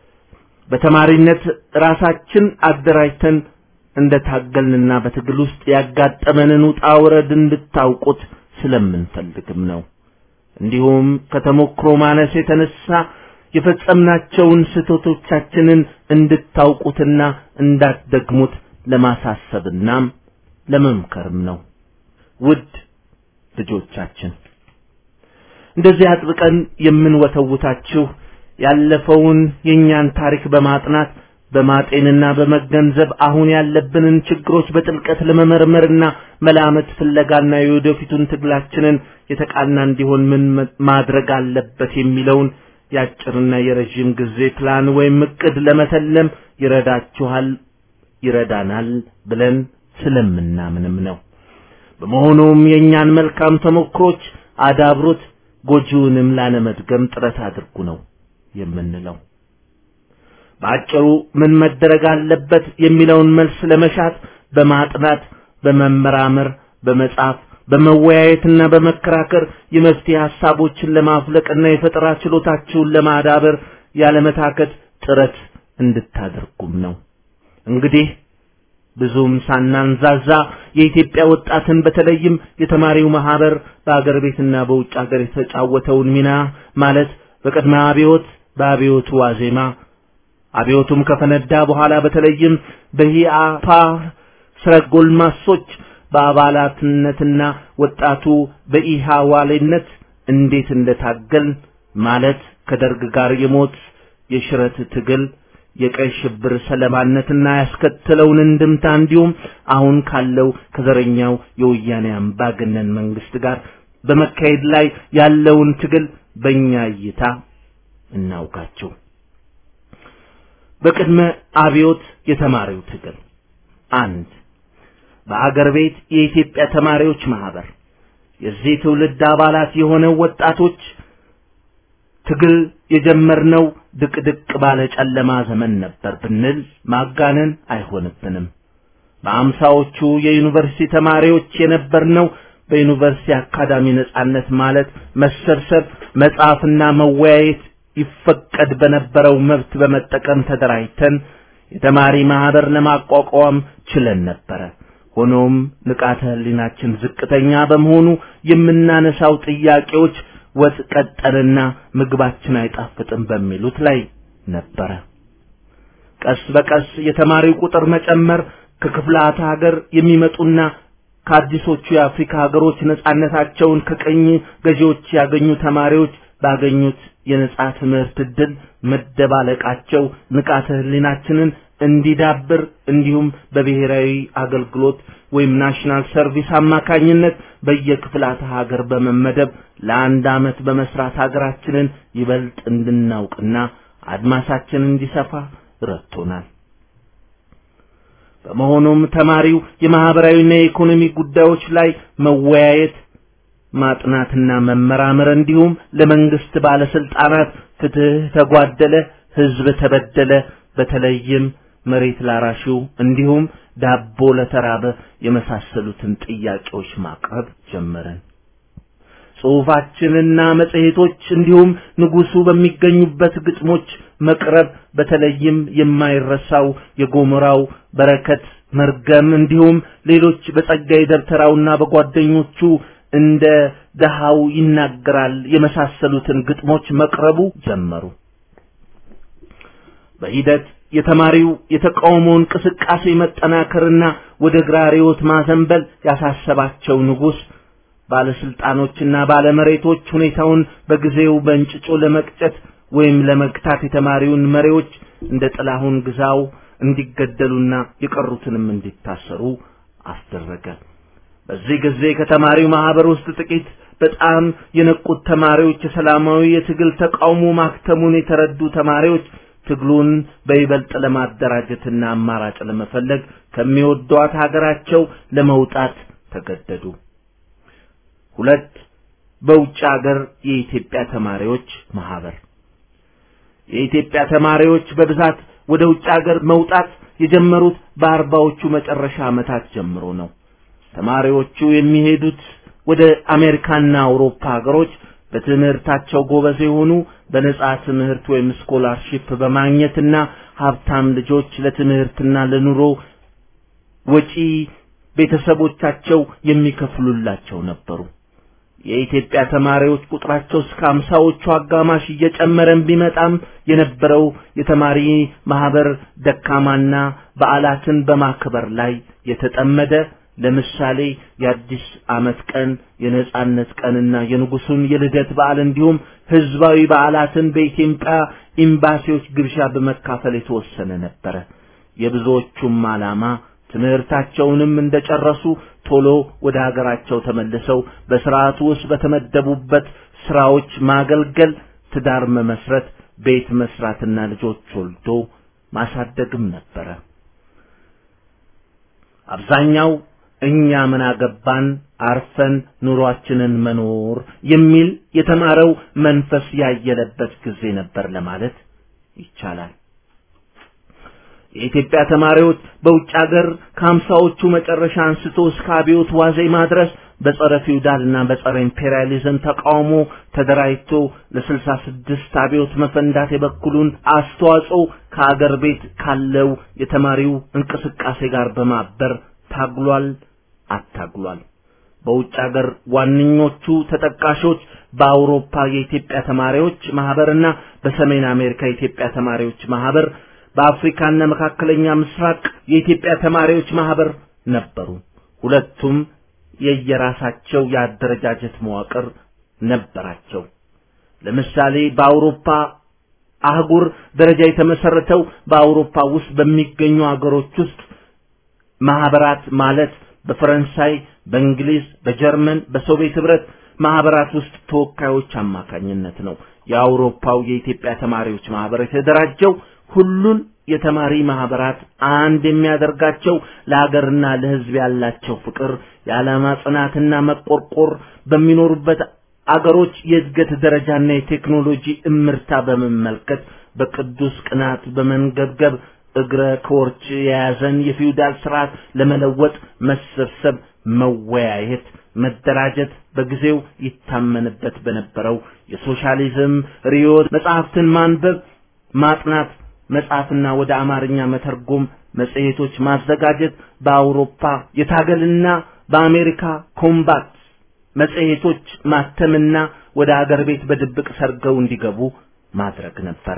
በተማሪነት ራሳችን አደራጅተን እንደታገልንና በትግል ውስጥ ያጋጠመንን ውጣ ውረድ እንድታውቁት ስለምንፈልግም ነው። እንዲሁም ከተሞክሮ ማነስ የተነሳ የፈጸምናቸውን ስህተቶቻችንን እንድታውቁትና እንዳትደግሙት ለማሳሰብናም ለመምከርም ነው። ውድ ልጆቻችን እንደዚህ አጥብቀን የምንወተውታችሁ ያለፈውን የእኛን ታሪክ በማጥናት በማጤንና በመገንዘብ አሁን ያለብንን ችግሮች በጥልቀት ለመመርመርና መላመት ፍለጋና የወደፊቱን ትግላችንን የተቃና እንዲሆን ምን ማድረግ አለበት የሚለውን የአጭርና የረዥም ጊዜ ፕላን ወይም እቅድ ለመተለም ይረዳችኋል ይረዳናል ብለን ስለምናምንም ነው። በመሆኑም የእኛን መልካም ተሞክሮች አዳብሩት፣ ጎጂውንም ላለመድገም ጥረት አድርጉ ነው የምንለው። በአጭሩ ምን መደረግ አለበት የሚለውን መልስ ለመሻት በማጥናት በመመራመር በመጻፍ በመወያየትና በመከራከር የመፍትሄ ሐሳቦችን ለማፍለቅና የፈጠራ ችሎታችሁን ለማዳበር ያለመታከት ጥረት እንድታደርጉም ነው። እንግዲህ ብዙም ሳናንዛዛ የኢትዮጵያ ወጣትን በተለይም የተማሪው ማህበር በአገር ቤትና በውጭ ሀገር የተጫወተውን ሚና ማለት በቅድመ አብዮት፣ በአብዮቱ ዋዜማ አብዮቱም ከፈነዳ በኋላ በተለይም በሂአፓ ስረ ጎልማሶች በአባላትነትና ወጣቱ በኢሃዋሌነት እንዴት እንደታገል ማለት ከደርግ ጋር የሞት የሽረት ትግል የቀይ ሽብር ሰለባነትና ያስከተለውን እንድምታ እንዲሁም አሁን ካለው ከዘረኛው የወያኔ አምባገነን መንግስት ጋር በመካሄድ ላይ ያለውን ትግል በእኛ እይታ እናውቃቸው። በቅድመ አብዮት የተማሪው ትግል አንድ በአገር ቤት የኢትዮጵያ ተማሪዎች ማህበር የዚህ ትውልድ አባላት የሆነው ወጣቶች ትግል የጀመርነው ድቅድቅ ባለ ጨለማ ዘመን ነበር ብንል ማጋነን አይሆንብንም። በአምሳዎቹ የዩኒቨርሲቲ ተማሪዎች የነበርነው በዩኒቨርሲቲ አካዳሚ ነጻነት ማለት መሰብሰብ፣ መጻፍና መወያየት ይፈቀድ በነበረው መብት በመጠቀም ተደራጅተን የተማሪ ማህበር ለማቋቋም ችለን ነበረ። ሆኖም ንቃተ ህሊናችን ዝቅተኛ በመሆኑ የምናነሳው ጥያቄዎች ወጥ ቀጠንና ምግባችን አይጣፍጥም በሚሉት ላይ ነበረ። ቀስ በቀስ የተማሪው ቁጥር መጨመር ከክፍላተ ሀገር የሚመጡና ከአዲሶቹ የአፍሪካ ሀገሮች ነጻነታቸውን ከቀኝ ገዢዎች ያገኙ ተማሪዎች ባገኙት የነጻ ትምህርት ዕድል መደባለቃቸው ንቃተ ህሊናችንን እንዲዳብር እንዲሁም በብሔራዊ አገልግሎት ወይም ናሽናል ሰርቪስ አማካኝነት በየክፍላተ ሀገር በመመደብ ለአንድ ዓመት በመስራት ሀገራችንን ይበልጥ እንድናውቅና አድማሳችን እንዲሰፋ ረድቶናል። በመሆኑም ተማሪው የማህበራዊና የኢኮኖሚ ጉዳዮች ላይ መወያየት ማጥናትና መመራመር እንዲሁም ለመንግስት ባለስልጣናት ፍትህ ተጓደለ፣ ህዝብ ተበደለ፣ በተለይም መሬት ላራሹ እንዲሁም ዳቦ ለተራበ የመሳሰሉትን ጥያቄዎች ማቅረብ ጀመረን። ጽሑፋችንና መጽሔቶች እንዲሁም ንጉሱ በሚገኙበት ግጥሞች መቅረብ በተለይም የማይረሳው የጎሞራው በረከት መርገም እንዲሁም ሌሎች በጸጋዬ ደብተራውና በጓደኞቹ እንደ ደሃው ይናገራል የመሳሰሉትን ግጥሞች መቅረቡ ጀመሩ። በሂደት የተማሪው የተቃውሞ እንቅስቃሴ መጠናከርና ወደ ግራ ርዕዮት ማዘንበል ያሳሰባቸው ንጉሥ ባለስልጣኖችና ባለመሬቶች ሁኔታውን በጊዜው በእንጭጮ ለመቅጨት ወይም ለመግታት የተማሪውን መሪዎች እንደ ጥላሁን ግዛው እንዲገደሉና የቀሩትንም እንዲታሰሩ አስደረገ። በዚህ ጊዜ ከተማሪው ማህበር ውስጥ ጥቂት በጣም የነቁት ተማሪዎች የሰላማዊ የትግል ተቃውሞ ማክተሙን የተረዱ ተማሪዎች ትግሉን በይበልጥ ለማደራጀትና አማራጭ ለመፈለግ ከሚወዷት ሀገራቸው ለመውጣት ተገደዱ። ሁለት በውጭ ሀገር የኢትዮጵያ ተማሪዎች ማህበር የኢትዮጵያ ተማሪዎች በብዛት ወደ ውጭ ሀገር መውጣት የጀመሩት በአርባዎቹ መጨረሻ ዓመታት ጀምሮ ነው። ተማሪዎቹ የሚሄዱት ወደ አሜሪካና አውሮፓ ሀገሮች በትምህርታቸው ጎበዝ የሆኑ በነጻ ትምህርት ወይም ስኮላርሺፕ በማግኘትና ሀብታም ልጆች ለትምህርትና ለኑሮ ወጪ ቤተሰቦቻቸው የሚከፍሉላቸው ነበሩ። የኢትዮጵያ ተማሪዎች ቁጥራቸው እስከ አምሳዎቹ አጋማሽ እየጨመረን ቢመጣም የነበረው የተማሪ ማህበር ደካማና በዓላትን በማክበር ላይ የተጠመደ ለምሳሌ የአዲስ ዓመት ቀን፣ የነጻነት ቀንና የንጉሱን የልደት በዓል እንዲሁም ህዝባዊ በዓላትን በኢትዮጵያ ኤምባሲዎች ግብዣ በመካፈል የተወሰነ ነበረ። የብዙዎቹም ዓላማ ትምህርታቸውንም እንደጨረሱ ቶሎ ወደ ሀገራቸው ተመልሰው በስርዓቱ ውስጥ በተመደቡበት ስራዎች ማገልገል፣ ትዳር መመስረት፣ ቤት መስራትና ልጆች ወልዶ ማሳደግም ነበረ። አብዛኛው እኛ ምን አገባን አርፈን ኑሯችንን መኖር የሚል የተማረው መንፈስ ያየለበት ጊዜ ነበር ለማለት ይቻላል። የኢትዮጵያ ተማሪዎች በውጭ ሀገር ከሀምሳዎቹ መጨረሻ አንስቶ እስከ አብዮት ዋዜማ ድረስ በጸረ ፊውዳልና በጸረ ኢምፔሪያሊዝም ተቃውሞ ተደራጅቶ ለስልሳ ስድስት አብዮት መፈንዳት የበኩሉን አስተዋጽኦ ከአገር ቤት ካለው የተማሪው እንቅስቃሴ ጋር በማበር ታግሏል፣ አታግሏል። በውጭ ሀገር ዋነኞቹ ተጠቃሾች በአውሮፓ የኢትዮጵያ ተማሪዎች ማህበርና በሰሜን አሜሪካ የኢትዮጵያ ተማሪዎች ማህበር በአፍሪካና መካከለኛ ምስራቅ የኢትዮጵያ ተማሪዎች ማህበር ነበሩ። ሁለቱም የየራሳቸው የአደረጃጀት መዋቅር ነበራቸው። ለምሳሌ በአውሮፓ አህጉር ደረጃ የተመሰረተው በአውሮፓ ውስጥ በሚገኙ አገሮች ውስጥ ማህበራት ማለት በፈረንሳይ፣ በእንግሊዝ፣ በጀርመን፣ በሶቪየት ህብረት ማህበራት ውስጥ ተወካዮች አማካኝነት ነው። የአውሮፓው የኢትዮጵያ ተማሪዎች ማህበር የተደራጀው ሁሉን የተማሪ ማህበራት አንድ የሚያደርጋቸው ለሀገርና ለህዝብ ያላቸው ፍቅር፣ የዓላማ ጽናትና መቆርቆር በሚኖሩበት አገሮች የእድገት ደረጃና የቴክኖሎጂ እምርታ በመመልከት በቅዱስ ቅናት በመንገብገብ እግረ ከወርች የያዘን የፊውዳል ስርዓት ለመለወጥ መሰብሰብ፣ መወያየት፣ መደራጀት በጊዜው ይታመንበት በነበረው የሶሻሊዝም ርዕዮት መጽሐፍትን ማንበብ፣ ማጥናት መጻፍና ወደ አማርኛ መተርጎም መጽሔቶች ማዘጋጀት በአውሮፓ የታገልና በአሜሪካ ኮምባት መጽሔቶች ማተምና ወደ አገር ቤት በድብቅ ሰርገው እንዲገቡ ማድረግ ነበረ።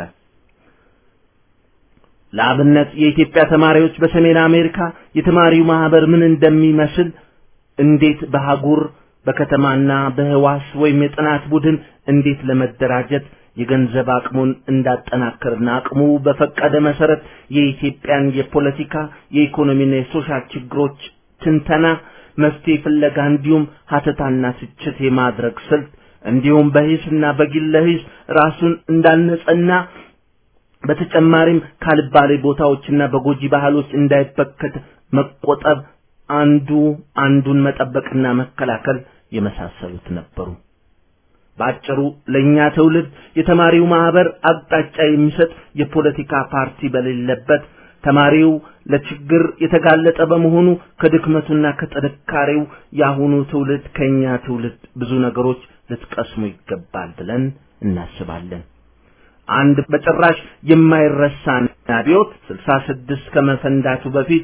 ለአብነት የኢትዮጵያ ተማሪዎች በሰሜን አሜሪካ የተማሪው ማህበር ምን እንደሚመስል እንዴት በአህጉር በከተማና በህዋስ ወይም የጥናት ቡድን እንዴት ለመደራጀት የገንዘብ አቅሙን እንዳጠናከርና አቅሙ በፈቀደ መሰረት የኢትዮጵያን የፖለቲካ የኢኮኖሚና የሶሻል ችግሮች ትንተና፣ መፍትሄ ፍለጋ እንዲሁም ሀተታና ትችት የማድረግ ስልት እንዲሁም በሂስና በግለ ሂስ ራሱን እንዳነጸና በተጨማሪም ካልባሌ ቦታዎችና በጎጂ ባህሎች እንዳይበከት መቆጠብ አንዱ አንዱን መጠበቅና መከላከል የመሳሰሉት ነበሩ። በአጭሩ ለኛ ትውልድ የተማሪው ማህበር አቅጣጫ የሚሰጥ የፖለቲካ ፓርቲ በሌለበት ተማሪው ለችግር የተጋለጠ በመሆኑ ከድክመቱና ከጥንካሬው የአሁኑ ትውልድ ከኛ ትውልድ ብዙ ነገሮች ልትቀስሙ ይገባል ብለን እናስባለን። አንድ በጭራሽ የማይረሳ አብዮት 66 ከመፈንዳቱ በፊት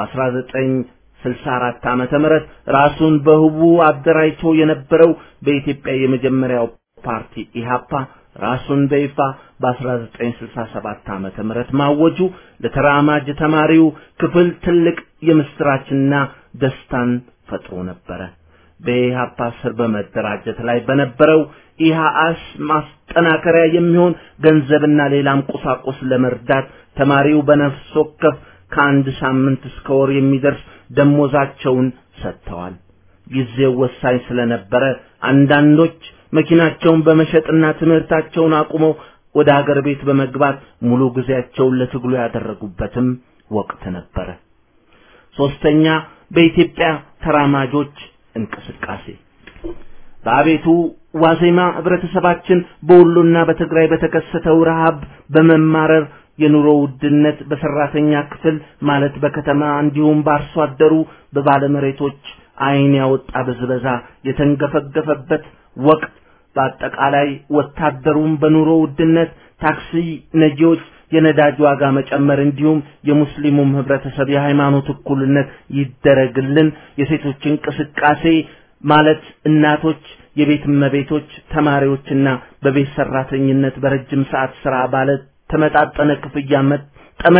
በ1964 ዓመተ ምህረት ራሱን በህቡ አደራጅቶ የነበረው በኢትዮጵያ የመጀመሪያው ፓርቲ ኢሃፓ ራሱን በይፋ በ1967 ዓመተ ምህረት ማወጁ ለተራማጅ ተማሪው ክፍል ትልቅ የምስራችና ደስታን ፈጥሮ ነበረ። በኢሃፓ ስር በመደራጀት ላይ በነበረው ኢሃአስ ማስጠናከሪያ የሚሆን ገንዘብና ሌላም ቁሳቁስ ለመርዳት ተማሪው በነፍስ ወከፍ ከአንድ ሳምንት እስከ ወር የሚደርስ ደሞዛቸውን ሰጥተዋል። ጊዜው ወሳኝ ስለነበረ አንዳንዶች መኪናቸውን በመሸጥና ትምህርታቸውን አቁመው ወደ አገር ቤት በመግባት ሙሉ ጊዜያቸውን ለትግሉ ያደረጉበትም ወቅት ነበረ። ሶስተኛ በኢትዮጵያ ተራማጆች እንቅስቃሴ በአቤቱ ዋዜማ ህብረተሰባችን በወሎና በትግራይ በተከሰተው ረሃብ በመማረር የኑሮ ውድነት በሰራተኛ ክፍል ማለት በከተማ እንዲሁም በአርሶ አደሩ በባለመሬቶች አይን ያወጣ ብዝበዛ የተንገፈገፈበት ወቅት በአጠቃላይ ወታደሩም በኑሮ ውድነት ታክሲ ነጂዎች የነዳጅ ዋጋ መጨመር እንዲሁም የሙስሊሙም ህብረተሰብ የሃይማኖት እኩልነት ይደረግልን የሴቶች እንቅስቃሴ ማለት እናቶች የቤት እመቤቶች ተማሪዎችና በቤት ሰራተኝነት በረጅም ሰዓት ስራ ባለ ተመጣጠነ ክፍያ መጠመድ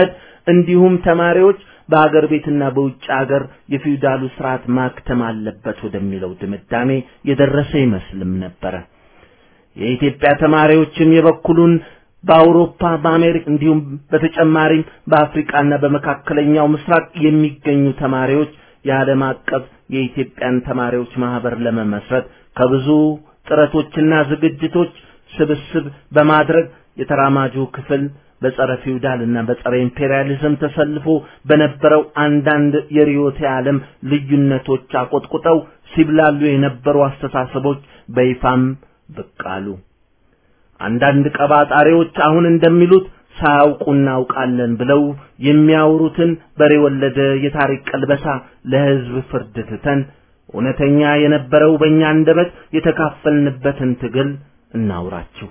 እንዲሁም ተማሪዎች በአገር ቤትና በውጭ አገር የፊውዳሉ ስርዓት ማክተም አለበት ወደሚለው ድምዳሜ የደረሰ ይመስልም ነበረ። የኢትዮጵያ ተማሪዎችም የበኩሉን በአውሮፓ በአሜሪካ እንዲሁም በተጨማሪም በአፍሪካና በመካከለኛው ምስራቅ የሚገኙ ተማሪዎች የዓለም አቀፍ የኢትዮጵያን ተማሪዎች ማህበር ለመመስረት ከብዙ ጥረቶችና ዝግጅቶች ስብስብ በማድረግ የተራማጁ ክፍል በጸረ ፊውዳልና በጸረ ኢምፔሪያሊዝም ተሰልፎ በነበረው አንዳንድ የርዕዮተ ዓለም ልዩነቶች አቆጥቁጠው ሲብላሉ የነበሩ አስተሳሰቦች በይፋም ብቅ አሉ። አንዳንድ ቀባጣሪዎች አሁን እንደሚሉት ሳያውቁ እናውቃለን ብለው የሚያወሩትን በሬ ወለደ የታሪክ ቀልበሳ ለሕዝብ ፍርድ ትተን እውነተኛ የነበረው በእኛ አንደበት የተካፈልንበትን ትግል እናውራችሁ።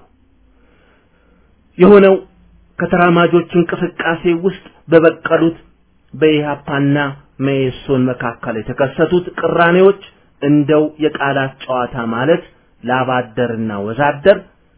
የሆነው ከተራማጆች እንቅስቃሴ ውስጥ በበቀሉት በኢህአፓና መኢሶን መካከል የተከሰቱት ቅራኔዎች እንደው የቃላት ጨዋታ ማለት ላባደርና ወዛደር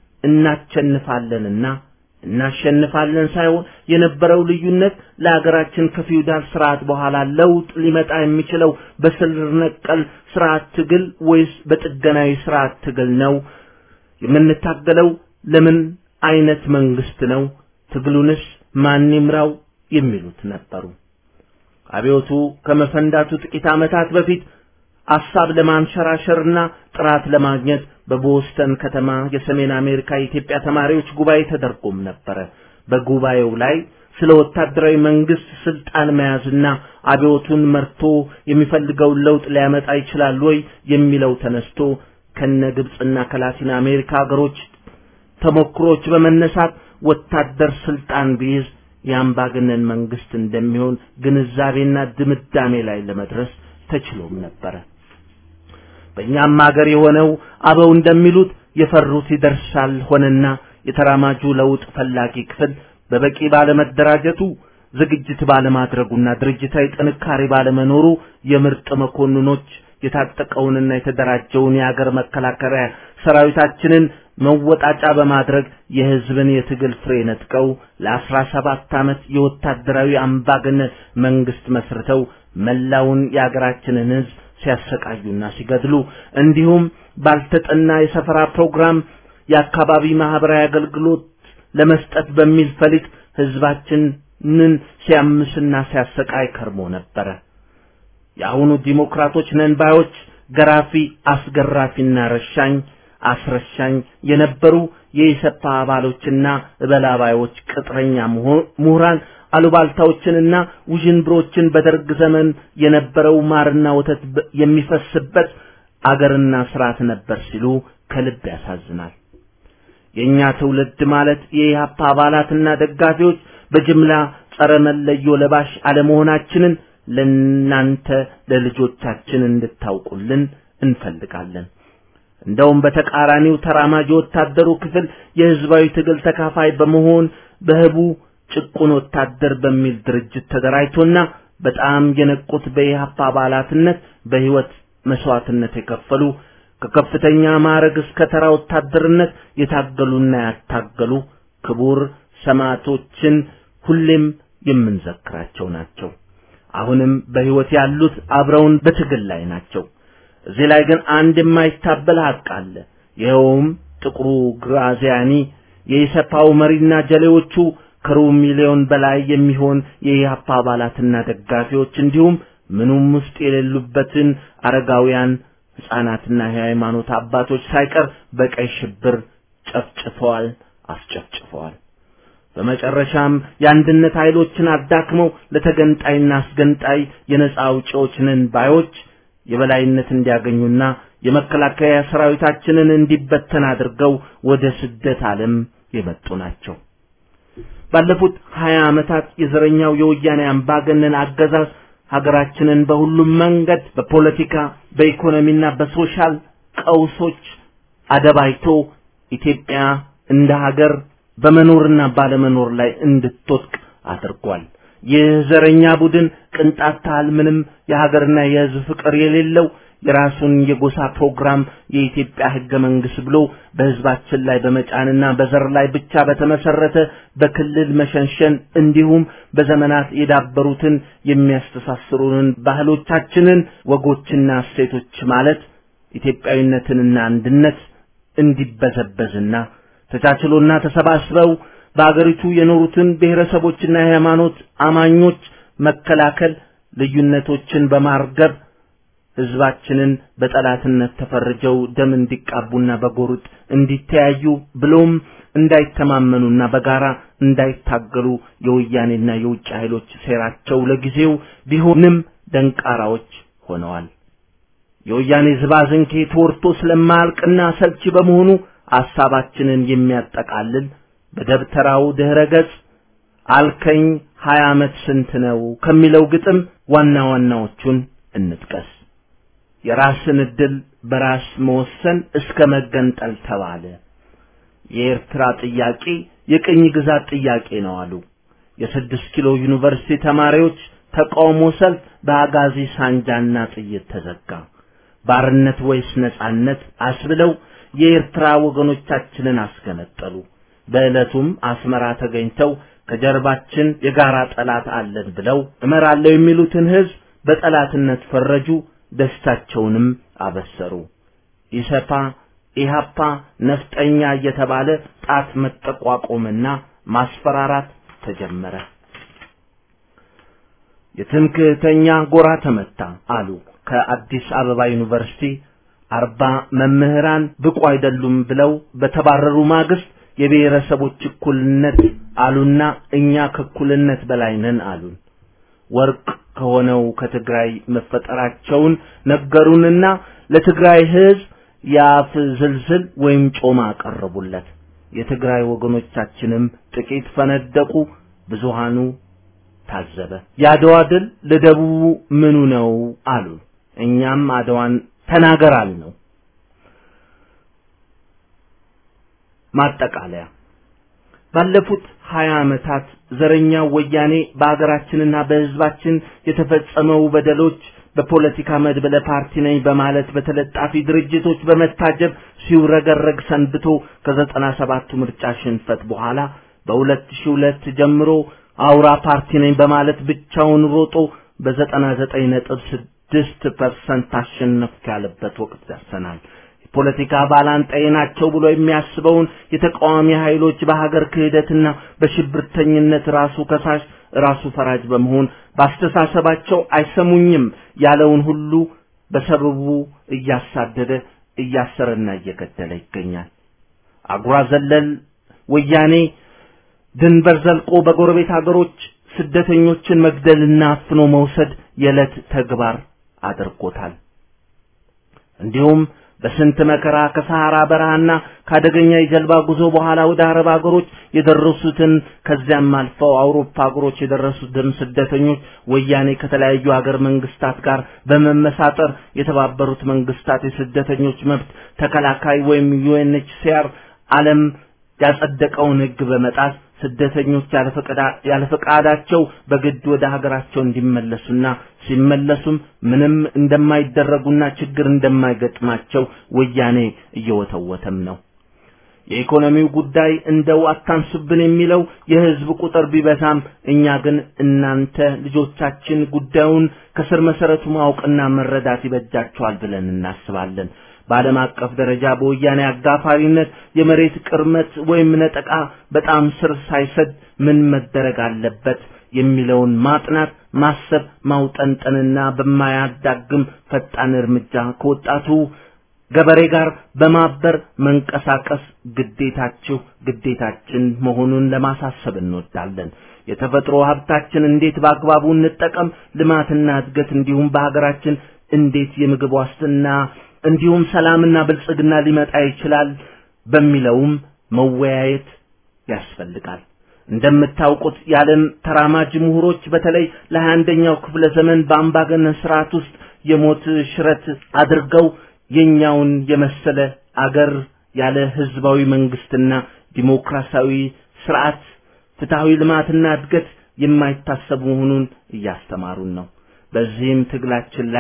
እናቸንፋለንና እናሸንፋለን ሳይሆን የነበረው ልዩነት ለሀገራችን ከፊውዳል ስርዓት በኋላ ለውጥ ሊመጣ የሚችለው በስር ነቀል ስርዓት ትግል ወይስ በጥገናዊ ስርዓት ትግል ነው? የምንታገለው ለምን አይነት መንግስት ነው? ትግሉንስ ማን ይምራው? የሚሉት ነበሩ። አብዮቱ ከመፈንዳቱ ጥቂት ዓመታት በፊት ሐሳብ ለማንሸራሸርና ጥራት ለማግኘት በቦስተን ከተማ የሰሜን አሜሪካ የኢትዮጵያ ተማሪዎች ጉባኤ ተደርጎም ነበረ። በጉባኤው ላይ ስለ ወታደራዊ መንግስት ስልጣን መያዝና አብዮቱን መርቶ የሚፈልገውን ለውጥ ሊያመጣ ይችላል ወይ የሚለው ተነስቶ ከነ ግብፅና ከላቲን አሜሪካ ሀገሮች ተሞክሮች በመነሳት ወታደር ስልጣን ቢይዝ የአምባገነን መንግስት እንደሚሆን ግንዛቤና ድምዳሜ ላይ ለመድረስ ተችሎም ነበረ። በእኛም ሀገር የሆነው አበው እንደሚሉት የፈሩት ይደርሳል ሆነና የተራማጁ ለውጥ ፈላጊ ክፍል በበቂ ባለመደራጀቱ ዝግጅት ባለማድረጉና ድርጅታዊ ጥንካሬ ባለመኖሩ የምርጥ መኮንኖች የታጠቀውንና የተደራጀውን የአገር መከላከያ ሰራዊታችንን መወጣጫ በማድረግ የህዝብን የትግል ፍሬ ነጥቀው ለአስራ ሰባት ዓመት የወታደራዊ አምባገነን መንግስት መስርተው መላውን የአገራችንን ህዝብ ሲያሰቃዩና ሲገድሉ እንዲሁም ባልተጠና የሰፈራ ፕሮግራም የአካባቢ ማህበራዊ አገልግሎት ለመስጠት በሚል ፈሊጥ ህዝባችንን ሲያምስና ሲያሰቃይ ከርሞ ነበረ። የአሁኑ ዲሞክራቶች ነን ባዮች ገራፊ፣ አስገራፊና ረሻኝ አስረሻኝ የነበሩ የኢሰፓ አባሎችና እበላባዮች ቅጥረኛ ምሁራን አሉባልታዎችንና ውዥንብሮችን በደርግ ዘመን የነበረው ማርና ወተት የሚፈስበት አገርና ስርዓት ነበር ሲሉ ከልብ ያሳዝናል። የእኛ ትውልድ ማለት የኢህአፓ አባላትና ደጋፊዎች በጅምላ ጸረ መለዮ ለባሽ አለመሆናችንን ለናንተ ለልጆቻችን እንድታውቁልን እንፈልጋለን። እንደውም በተቃራኒው ተራማጅ ወታደሩ ክፍል የህዝባዊ ትግል ተካፋይ በመሆን በህቡ ጭቁን ወታደር በሚል ድርጅት ተደራጅቶና በጣም የነቁት በኢህአፓ አባላትነት በህይወት መስዋዕትነት የከፈሉ ከከፍተኛ ማዕረግ እስከ ተራ ወታደርነት የታገሉና ያታገሉ ክቡር ሰማዕቶችን ሁሌም የምንዘክራቸው ናቸው። አሁንም በህይወት ያሉት አብረውን በትግል ላይ ናቸው። እዚህ ላይ ግን አንድ የማይታበል ሀቅ አለ። ይኸውም ጥቁሩ ግራዚያኒ የኢሰፓው መሪና ጀሌዎቹ ከሩብ ሚሊዮን በላይ የሚሆን የኢህአፓ አባላትና ደጋፊዎች እንዲሁም ምኑም ውስጥ የሌሉበትን አረጋውያን ሕፃናትና የሃይማኖት አባቶች ሳይቀር በቀይ ሽብር ጨፍጭፈዋል፣ አስጨፍጭፈዋል። በመጨረሻም የአንድነት ኃይሎችን አዳክመው ለተገንጣይና አስገንጣይ የነጻ አውጪዎች ነን ባዮች የበላይነት እንዲያገኙና የመከላከያ ሰራዊታችንን እንዲበተን አድርገው ወደ ስደት ዓለም የመጡ ናቸው። ባለፉት ሀያ ዓመታት የዘረኛው የወያኔ አምባገነን አገዛዝ ሀገራችንን በሁሉም መንገድ በፖለቲካ በኢኮኖሚና በሶሻል ቀውሶች አደባይቶ ኢትዮጵያ እንደ ሀገር በመኖርና ባለመኖር ላይ እንድትወድቅ አድርጓል። ይህ ዘረኛ ቡድን ቅንጣት ታህል ምንም የሀገርና የሕዝብ ፍቅር የሌለው የራሱን የጎሳ ፕሮግራም የኢትዮጵያ ህገ መንግስት ብሎ በህዝባችን ላይ በመጫንና በዘር ላይ ብቻ በተመሰረተ በክልል መሸንሸን እንዲሁም በዘመናት የዳበሩትን የሚያስተሳስሩንን ባህሎቻችንን ወጎችና እሴቶች ማለት ኢትዮጵያዊነትንና አንድነት እንዲበዘበዝና ተቻችሎና ተሰባስበው በአገሪቱ የኖሩትን ብሔረሰቦችና የሃይማኖት አማኞች መከላከል ልዩነቶችን በማርገብ ህዝባችንን በጠላትነት ተፈርጀው ደም እንዲቃቡና በጎርጥ እንዲተያዩ ብሎም እንዳይተማመኑና በጋራ እንዳይታገሉ የወያኔና የውጭ ኃይሎች ሴራቸው ለጊዜው ቢሆንም ደንቃራዎች ሆነዋል። የወያኔ ዝባዝንኬ ተወርቶ ስለማያልቅና ሰልቺ በመሆኑ ሐሳባችንን የሚያጠቃልል በደብተራው ድህረ ገጽ አልከኝ ሀያ ዓመት ስንት ነው ከሚለው ግጥም ዋና ዋናዎቹን እንጥቀስ። የራስን ዕድል በራስ መወሰን እስከ መገንጠል ተባለ። የኤርትራ ጥያቄ የቅኝ ግዛት ጥያቄ ነው አሉ። የስድስት ኪሎ ዩኒቨርሲቲ ተማሪዎች ተቃውሞ ሰልፍ በአጋዚ ሳንጃና ጥይት ተዘጋ። ባርነት ወይስ ነጻነት አስብለው የኤርትራ ወገኖቻችንን አስገነጠሉ። በዕለቱም አስመራ ተገኝተው ከጀርባችን የጋራ ጠላት አለን ብለው እመራለሁ የሚሉትን ህዝብ በጠላትነት ፈረጁ። ደስታቸውንም አበሰሩ። ኢሰፓ፣ ኢሃፓ፣ ነፍጠኛ እየተባለ ጣት መጠቋቆምና ማስፈራራት ተጀመረ። የትምክህተኛ ጎራ ተመታ አሉ። ከአዲስ አበባ ዩኒቨርሲቲ አርባ መምህራን ብቁ አይደሉም ብለው በተባረሩ ማግስት የብሔረሰቦች እኩልነት አሉና እኛ ከእኩልነት በላይ ነን አሉን። ወርቅ ከሆነው ከትግራይ መፈጠራቸውን ነገሩንና ለትግራይ ህዝብ የአፍ ዝልዝል ወይም ጮማ አቀረቡለት። የትግራይ ወገኖቻችንም ጥቂት ፈነደቁ፣ ብዙሃኑ ታዘበ። የአድዋ ድል ለደቡቡ ምኑ ነው አሉ። እኛም አድዋን ተናገራል ነው። ማጠቃለያ ባለፉት ሀያ ዓመታት ዘረኛው ወያኔ በአገራችንና በህዝባችን የተፈጸመው በደሎች በፖለቲካ መድበለ ፓርቲ ነኝ በማለት በተለጣፊ ድርጅቶች በመታጀብ ሲውረገረግ ሰንብቶ ከዘጠና ሰባቱ ምርጫ ሽንፈት በኋላ በሁለት ሺህ ሁለት ጀምሮ አውራ ፓርቲ ነኝ በማለት ብቻውን ሮጦ በዘጠና ዘጠኝ ነጥብ ስድስት ፐርሰንት አሸነፍኩ ያለበት ወቅት ደርሰናል። ፖለቲካ ባላንጣዬ ናቸው ብሎ የሚያስበውን የተቃዋሚ ኃይሎች በሀገር ክህደትና በሽብርተኝነት ራሱ ከሳሽ ራሱ ፈራጅ በመሆን ባስተሳሰባቸው አይሰሙኝም ያለውን ሁሉ በሰበቡ እያሳደደ እያሰረና እየገደለ ይገኛል። አጉራ ዘለል ወያኔ ድንበር ዘልቆ በጎረቤት ሀገሮች ስደተኞችን መግደልና አፍኖ መውሰድ የዕለት ተግባር አድርጎታል። እንዲሁም በስንት መከራ ከሰሐራ በረሃና ከአደገኛ የጀልባ ጉዞ በኋላ ወደ አረብ አገሮች የደረሱትን ከዚያም አልፈው አውሮፓ አገሮች የደረሱትን ስደተኞች ወያኔ ከተለያዩ ሀገር መንግስታት ጋር በመመሳጠር የተባበሩት መንግስታት የስደተኞች መብት ተከላካይ ወይም ዩኤንኤችሲአር ዓለም ያጸደቀውን ሕግ በመጣስ ስደተኞች ያለ ፈቃዳቸው በግድ ወደ ሀገራቸው እንዲመለሱና ሲመለሱም ምንም እንደማይደረጉና ችግር እንደማይገጥማቸው ወያኔ እየወተወተም ነው። የኢኮኖሚው ጉዳይ እንደው አታንሱብን የሚለው የህዝብ ቁጥር ቢበዛም እኛ ግን እናንተ ልጆቻችን ጉዳዩን ከስር መሰረቱ ማወቅና መረዳት ይበጃቸዋል ብለን እናስባለን። በዓለም አቀፍ ደረጃ በወያኔ አጋፋሪነት የመሬት ቅርመት ወይም ነጠቃ በጣም ስር ሳይሰድ ምን መደረግ አለበት የሚለውን ማጥናት፣ ማሰብ፣ ማውጠንጠንና በማያዳግም ፈጣን እርምጃ ከወጣቱ ገበሬ ጋር በማበር መንቀሳቀስ ግዴታችሁ ግዴታችን መሆኑን ለማሳሰብ እንወዳለን። የተፈጥሮ ሀብታችን እንዴት በአግባቡ እንጠቀም፣ ልማትና እድገት እንዲሁም በሀገራችን እንዴት የምግብ ዋስትና እንዲሁም ሰላምና ብልጽግና ሊመጣ ይችላል በሚለውም መወያየት ያስፈልጋል። እንደምታውቁት የዓለም ተራማጅ ምሁሮች በተለይ ለሀያ አንደኛው ክፍለ ዘመን በአምባገነን ስርዓት ውስጥ የሞት ሽረት አድርገው የኛውን የመሰለ አገር ያለ ህዝባዊ መንግስትና ዲሞክራሲያዊ ስርዓት ፍትሃዊ ልማትና እድገት የማይታሰብ መሆኑን እያስተማሩን ነው። በዚህም ትግላችን ላይ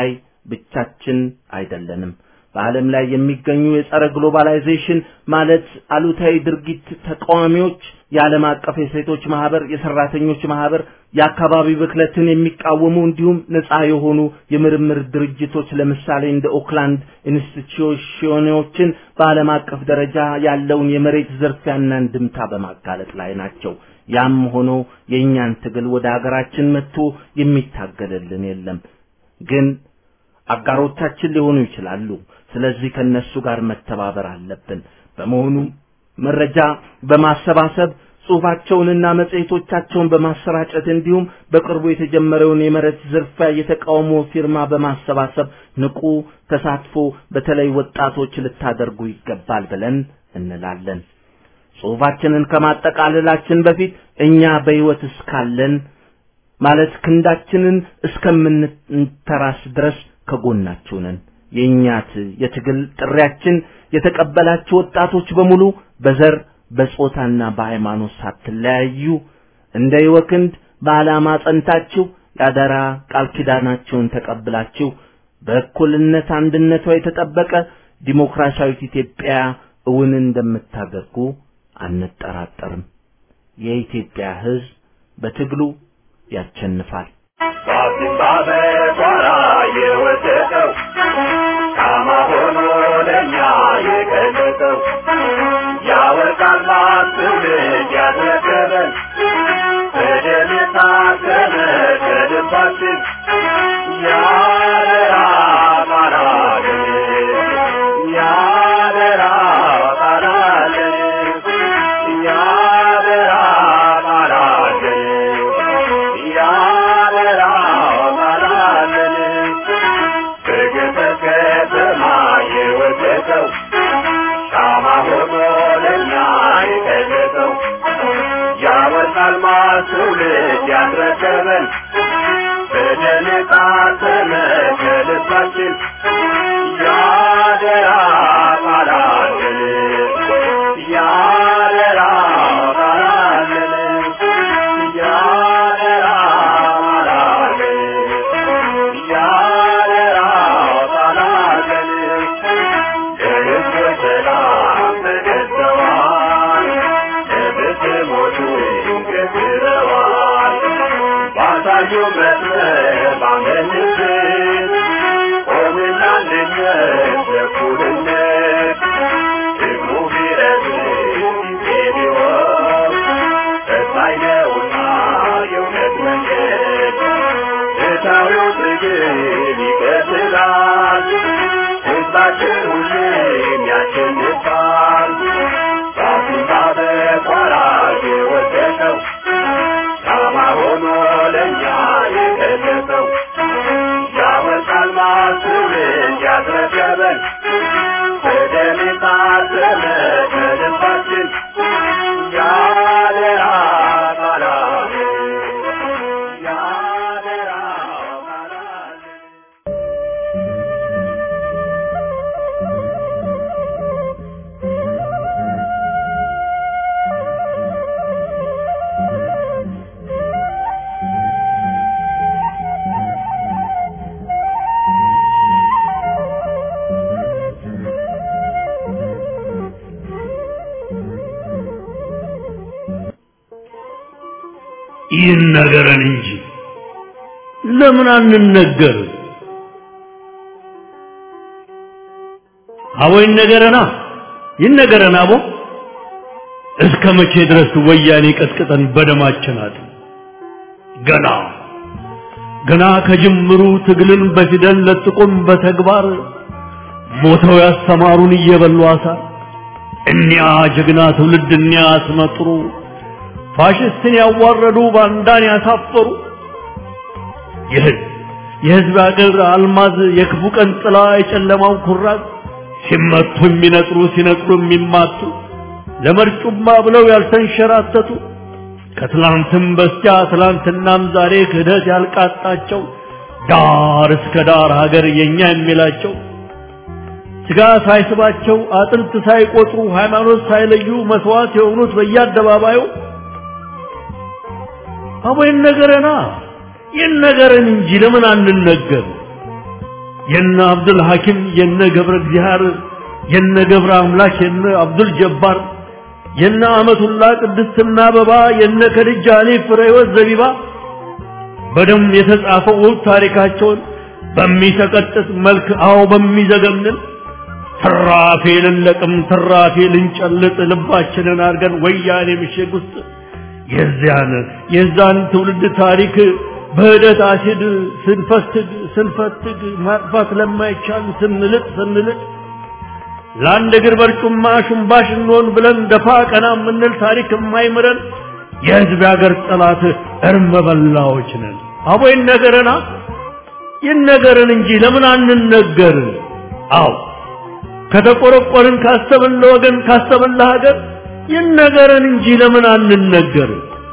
ብቻችን አይደለንም። በዓለም ላይ የሚገኙ የጸረ ግሎባላይዜሽን ማለት አሉታዊ ድርጊት ተቃዋሚዎች የዓለም አቀፍ የሴቶች ማህበር፣ የሰራተኞች ማህበር፣ የአካባቢ ብክለትን የሚቃወሙ እንዲሁም ነፃ የሆኑ የምርምር ድርጅቶች ለምሳሌ እንደ ኦክላንድ ኢንስቲትዩሽኖችን በዓለም አቀፍ ደረጃ ያለውን የመሬት ዝርፊያና እንድምታ በማጋለጥ ላይ ናቸው። ያም ሆኖ የእኛን ትግል ወደ አገራችን መጥቶ የሚታገልልን የለም። ግን አጋሮቻችን ሊሆኑ ይችላሉ። ስለዚህ ከነሱ ጋር መተባበር አለብን። በመሆኑ መረጃ በማሰባሰብ ጽሑፋቸውንና መጽሔቶቻቸውን በማሰራጨት እንዲሁም በቅርቡ የተጀመረውን የመሬት ዝርፊያ የተቃውሞ ፊርማ በማሰባሰብ ንቁ ተሳትፎ በተለይ ወጣቶች ልታደርጉ ይገባል ብለን እንላለን። ጽሑፋችንን ከማጠቃለላችን በፊት እኛ በሕይወት እስካለን ማለት ክንዳችንን እስከምንተራስ ድረስ ከጎናችሁ ነን። የእኛት የትግል ጥሪያችን የተቀበላችሁ ወጣቶች በሙሉ በዘር በጾታና በሃይማኖት ሳትለያዩ እንደ ይወክንድ በዓላማ ጸንታችሁ የአደራ ቃል ኪዳናችሁን ተቀብላችሁ በእኩልነት አንድነቷ የተጠበቀ ዲሞክራሲያዊት ኢትዮጵያ እውን እንደምታደርጉ አንጠራጠርም። የኢትዮጵያ ሕዝብ በትግሉ ያቸንፋል። በአዲስ ጓራ የወደቀው ሻማ ሆኖ ለእኛ የገለጠው ያወርቃል ትውልድ ያስረከበን በደም የታተመ ከልባችን ያደራ ቃላለን ያደራ ቃላለን ያደራ ቃላለን ያደራ ቃላለን በገጠር ከተማ የወደቀው ሻማ ሆኖ ለእኛ የገለጠው ያወጣል ትውልድ ያስረከበን በደም የታተመ ከልባችን ያደራ ቃላለን ያደራ ቃላለን ያደራ ቃላለን ያደራ ቃላለን ለሕዝብ ሰላም ተገዝተዋል ለብትሞቹ ገዝረዋል ባሳዩ መስመር ባመንበት ቆምና አንድነት ለእኩልነት ደግሞ ቢረዝም ጊዜ ቢሆን ፈታኝ ነውና የእውነት መንገድ ፍትሐዊው ትግል ይቀጥላል ሕዝባችን ሁሌም ያሸንፋል ራሱን ባበቋራ የወደቀው ሻማ ሆኖ ለእኛ የገለጸው ያወጣል ትውልድ ያስረከበን በደም የታተመ ከልባችን ያደራ ቃላለን ያደራ ቃላለን ይነገረን እንጂ ለምን አንነገር? አቦ ይነገረና ይነገረን አቦ እስከ መቼ ድረስ ወያኔ ቀጥቅጠን በደማችን አጥ ገና ገና ከጅምሩ ትግልን በፊደል ለጥቁም በተግባር ሞተው ያስተማሩን እየበሉ አሳር እኒያ ጀግና ትውልድ እኒያ አስመጥሩ ፋሽስትን ያዋረዱ ባንዳን ያሳፈሩ የህዝብ የህዝብ አገር አልማዝ የክፉ ቀን ጥላ የጨለማው ኩራዝ ሲመቱ የሚነጥሩ ሲነቅሉ የሚማቱ ለመርጩማ ብለው ያልተንሸራተቱ ከትላንትም በስቲያ ትላንትናም ዛሬ ክህደት ያልቃጣቸው ዳር እስከ ዳር ሀገር የኛ የሚላቸው ስጋ ሳይስባቸው አጥንት ሳይቆጥሩ ሃይማኖት ሳይለዩ መስዋዕት የሆኑት በየአደባባዩ አቦ ይነገረና ይነገረን እንጂ ለምን አንነገር? የነ አብዱል ሐኪም የነ ገብረ እግዚአብሔር የነ ገብረ አምላክ የነ አብዱል ጀባር የነ አመቱላ ቅድስትና አበባ የነ ከድጃ አሊ ፍሬወት ዘቢባ በደም የተጻፈው ውብ ታሪካቸውን በሚሰቀጥጥ መልክ አዎ በሚዘገንን ትራፊ ልንለቅም ትራፊ ልንጨልጥ ልባችንን አድርገን ወያኔ ምሽግ ውስጥ የዚያን የዛን ትውልድ ታሪክ በህደት አሲድ ስንፈትግ ስንፈትግ ማጥፋት ለማይቻል ስንልጥ ስንልጥ ለአንድ እግር በርጩማ ሽንባሽ እንሆን ብለን ደፋ ቀና የምንል ታሪክ የማይምረን የህዝብ ያገር ጠላት እርመ በላዎች ነን። አቦ ይነገረና ይነገረን እንጂ ለምን አንነገር? አዎ ከተቆረቆርን ካሰብን ለወገን ካሰብን ለሀገር ይነገረን እንጂ ለምን አንነገር?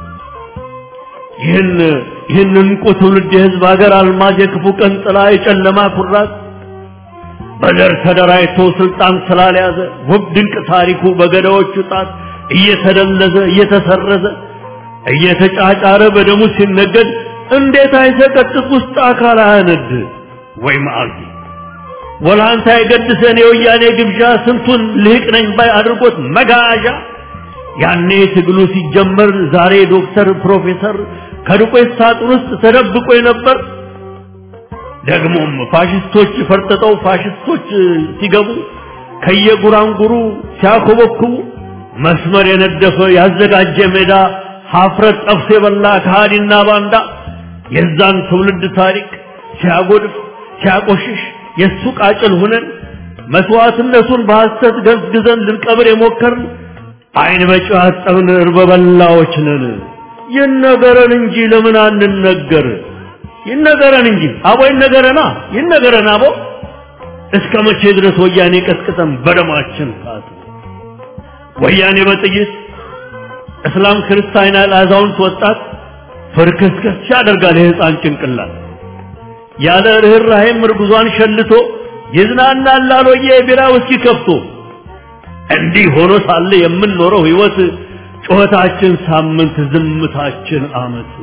ይህን ይህን እንቁ ትውልድ የህዝብ ሀገር አልማዝ የክፉ ቀን ጥላ የጨለማ ኩራት በዘር ተደራጅቶ ስልጣን ስላልያዘ ውብ ድንቅ ታሪኩ በገዳዎቹ ጣት እየተደለዘ እየተሰረዘ እየተጫጫረ በደሙ ሲነገድ እንዴት አይሰቀጥጥ ውስጥ አካል አያነድ ወይ መዓልቲ ወላንታ የገድሰን የወያኔ ግብዣ ስንቱን ልህቅ ነኝ ባይ አድርጎት መጋዣ ያኔ ትግሉ ሲጀመር ዛሬ ዶክተር ፕሮፌሰር ከዱቄት ሳጥን ውስጥ ተደብቆ ነበር። ደግሞም ፋሽስቶች ፈርጥጠው ፋሽስቶች ሲገቡ ከየጉራንጉሩ ሲያኮበኩቡ መስመር የነደፈ ያዘጋጀ ሜዳ ሀፍረት ጠፍቶ የበላ ከሃዲና ባንዳ የዛን ትውልድ ታሪክ ሲያጎድፍ ሲያቆሽሽ የእሱ ቃጭል ሁነን መስዋዕትነቱን በሐሰት ገዝግዘን ልንቀብር የሞከርን አይን በጨው ያጠብን እርበ በላዎች ነን። ይነገረን እንጂ ለምን አንነገር? ይነገረን እንጂ አቦ ይነገረና ይነገረን አቦ እስከ መቼ ድረስ ወያኔ ቀጥቅጠን በደማችን ካት ወያኔ በጥይት እስላም ክርስቲያን ያለ አዛውንት ወጣት ፍርክስክስ ያደርጋል የህፃን ጭንቅላት ያለ ርኅራኄም እርጉዟን ሸልቶ ይዝናናል ላሎየ የቢራ ውስኪ ከፍቶ እንዲህ ሆኖ ሳለ የምንኖረው ህይወት ጩኸታችን ሳምንት ዝምታችን አመት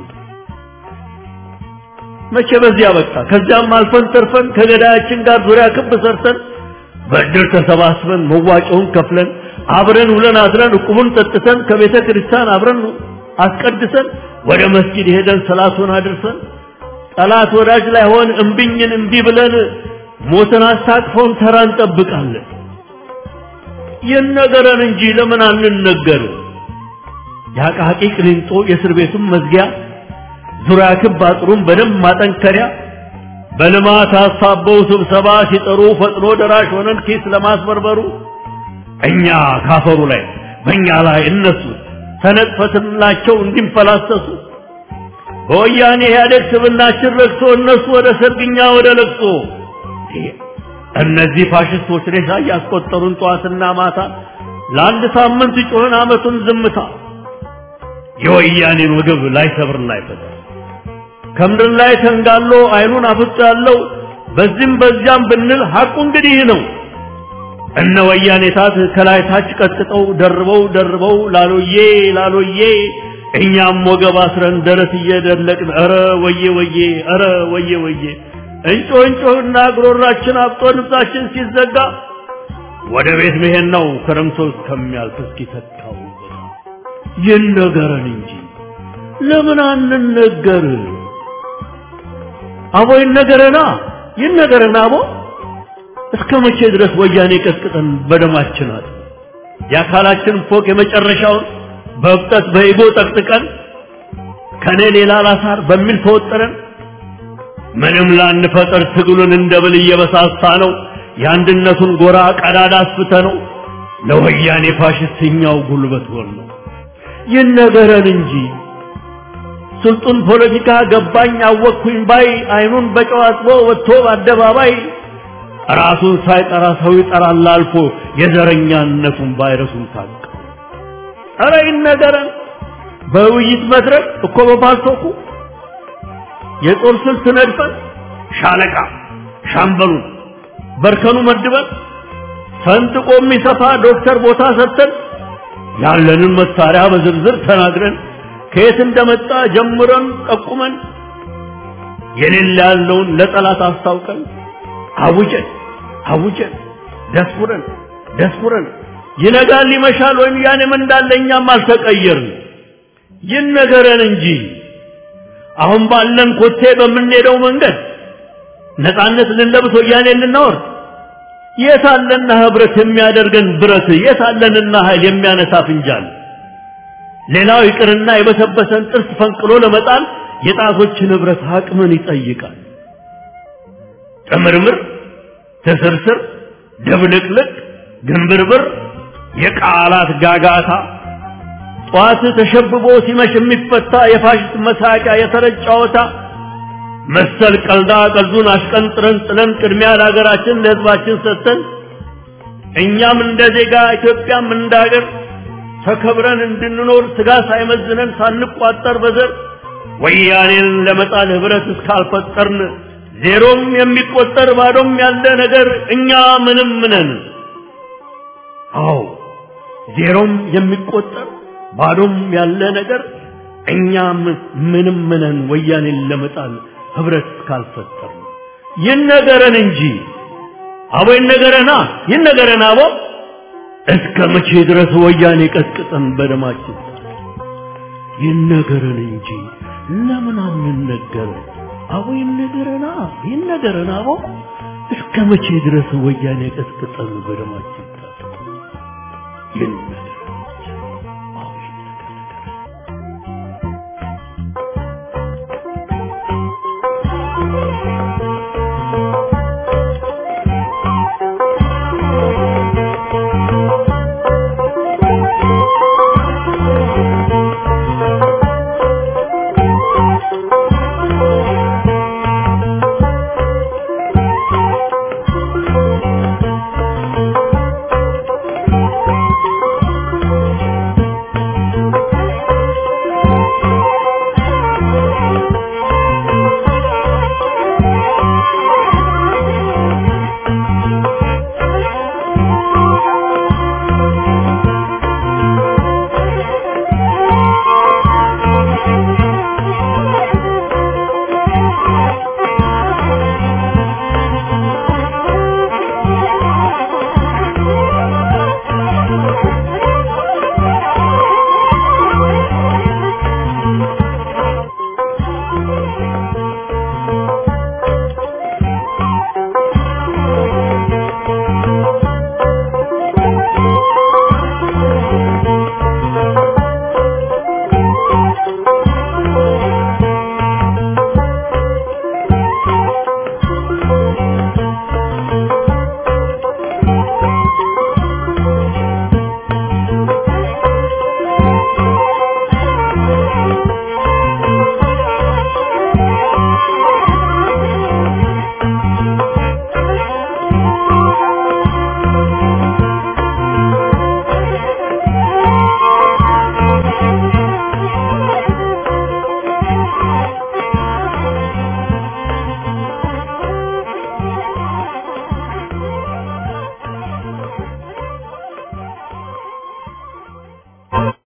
መቼ በዚያ በቃ ከዚያም አልፈን ተርፈን ከገዳያችን ጋር ዙሪያ ክብ ሰርተን በእድር ተሰባስበን መዋጮውን ከፍለን አብረን ውለን አድረን እቁቡን ጠጥተን ከቤተ ክርስቲያን አብረን አስቀድሰን ወደ መስጊድ ሄደን ሰላቱን አድርሰን ጠላት ወዳጅ ላይ ሆን እምቢኝን እምቢ ብለን ሞትን አስታቅፈውን ተራ እንጠብቃለን። ይነገረን እንጂ ለምን አንነገር? የአቃቂ ቅሊንጦ የእስር ቤቱን መዝጊያ ዙሪያ ክብ አጥሩን በደንብ ማጠንከሪያ በልማት አሳበው ስብሰባ ሲጠሩ ፈጥኖ ደራሽ ሆነን ኪስ ለማስበርበሩ እኛ ካፈሩ ላይ በእኛ ላይ እነሱ ተነጥፈትላቸው እንዲንፈላሰሱ በወያኔ ኢህአዴግ ስብናችን ረግቶ እነሱ ወደ ሰርግኛ ወደ ለቅሶ እነዚህ ፋሽስቶች ሬሳ እያስቆጠሩን ጠዋትና ማታ ለአንድ ሳምንት ጮህን አመቱን ዝምታ የወያኔን ወገብ ላይ ሰብር ላይ ፈታ ከምድር ላይ ተንጋሎ አይኑን አፍጦ ያለው በዚህም በዚያም ብንል ሐቁ እንግዲህ ነው። እነ ወያኔ ታት ከላይ ታች ቀጥቅጠው ደርበው ደርበው ላሎዬ ላሎዬ እኛም ወገብ አስረን ደረት እየደለቅን ኧረ ወዬ ወዬ ኧረ ወዬ ወዬ እንጮ እንጮህና ጉሮሯችን አብጦ ልብሳችን ሲዘጋ ወደ ቤት መሄድ ነው ክረምቶ እስከሚያልፍ እስኪተካው ይነገረን እንጂ ለምን አንነገር? አቦ ይነገረና ይነገረና አቦ እስከ መቼ ድረስ ወያኔ ቀጥቅጠን በደማችን አጥ የአካላችን ፎቅ የመጨረሻውን በብጠት በኢጎ ጠቅጥቀን ከኔ ሌላ ላሳር በሚል ተወጠረን ምንም ላንፈጠር ትግሉን እንደ ብል እየበሳሳ ነው የአንድነቱን ጎራ ቀዳዳ አስፍተ ነው ለወያኔ ፋሽስትኛው ጉልበት ሆን ነው ይነገረን እንጂ ስልጡን ፖለቲካ ገባኝ አወቅኩኝ ባይ አይኑን በጨው አጥቦ ወጥቶ በአደባባይ ራሱን ሳይጠራ ሰው ይጠራል አልፎ የዘረኛነቱን ቫይረሱን ታቀ ኧረ ይነገረን በውይይት መድረክ እኮ በፓልቶኩ የጦር ስልት ነድፈን ሻለቃ ሻምበሉን በርከኑ መድበን ፈንጥቆ የሚሰፋ ዶክተር ቦታ ሰጥተን ያለንን መሳሪያ በዝርዝር ተናግረን ከየት እንደመጣ ጀምረን ጠቁመን የሌለ ያለውን ለጠላት አስታውቀን አውጀን አውጀን ደስኩረን ደስኩረን ይነጋል ይመሻል ወያኔም እንዳለ እኛም አልተቀየርን ይነገረን እንጂ አሁን ባለን ኮቴ በምንሄደው መንገድ ነፃነት ልንለብስ ወያኔ ልናወርድ የታለና ህብረት የሚያደርገን ብረት የታለንና ኃይል የሚያነሳ ፍንጃል ሌላው ይቅርና የበሰበሰን ጥርስ ፈንቅሎ ለመጣል የጣቶችን ህብረት አቅምን ይጠይቃል ጥምርምር ትስርስር ድብልቅልቅ ግንብርብር የቃላት ጋጋታ ጠዋት ተሸብቦ ሲመሽ የሚፈታ የፋሽስት መሳቂያ የተረጭ ጨዋታ መሰል ቀልዳ ቀልዱን አሽቀንጥረን ጥለን ቅድሚያ ለሀገራችን ለህዝባችን ሰጥተን እኛም እንደ ዜጋ ኢትዮጵያም እንደ ሀገር ተከብረን እንድንኖር ስጋ ሳይመዝነን ሳንቋጠር በዘር ወያኔን ለመጣል ህብረት እስካልፈጠርን ዜሮም የሚቆጠር ባዶም ያለ ነገር እኛ ምንም ነን። አዎ ዜሮም የሚቆጠር ባዶም ያለ ነገር እኛ ምንም ነን። ወያኔን ለመጣል ህብረት እስካልፈጠርን ይነገረን እንጂ አቦ ይነገረና ይነገረን አቦ እስከ መቼ ድረስ ወያኔ ቀጥቅጠን በደማችን ይነገረን እንጂ ለምን አንነገር? አቦ ይነገረና ይነገረን አቦ እስከ መቼ ድረስ ወያኔ ቀጥቅጠን በደማችን ይነገረን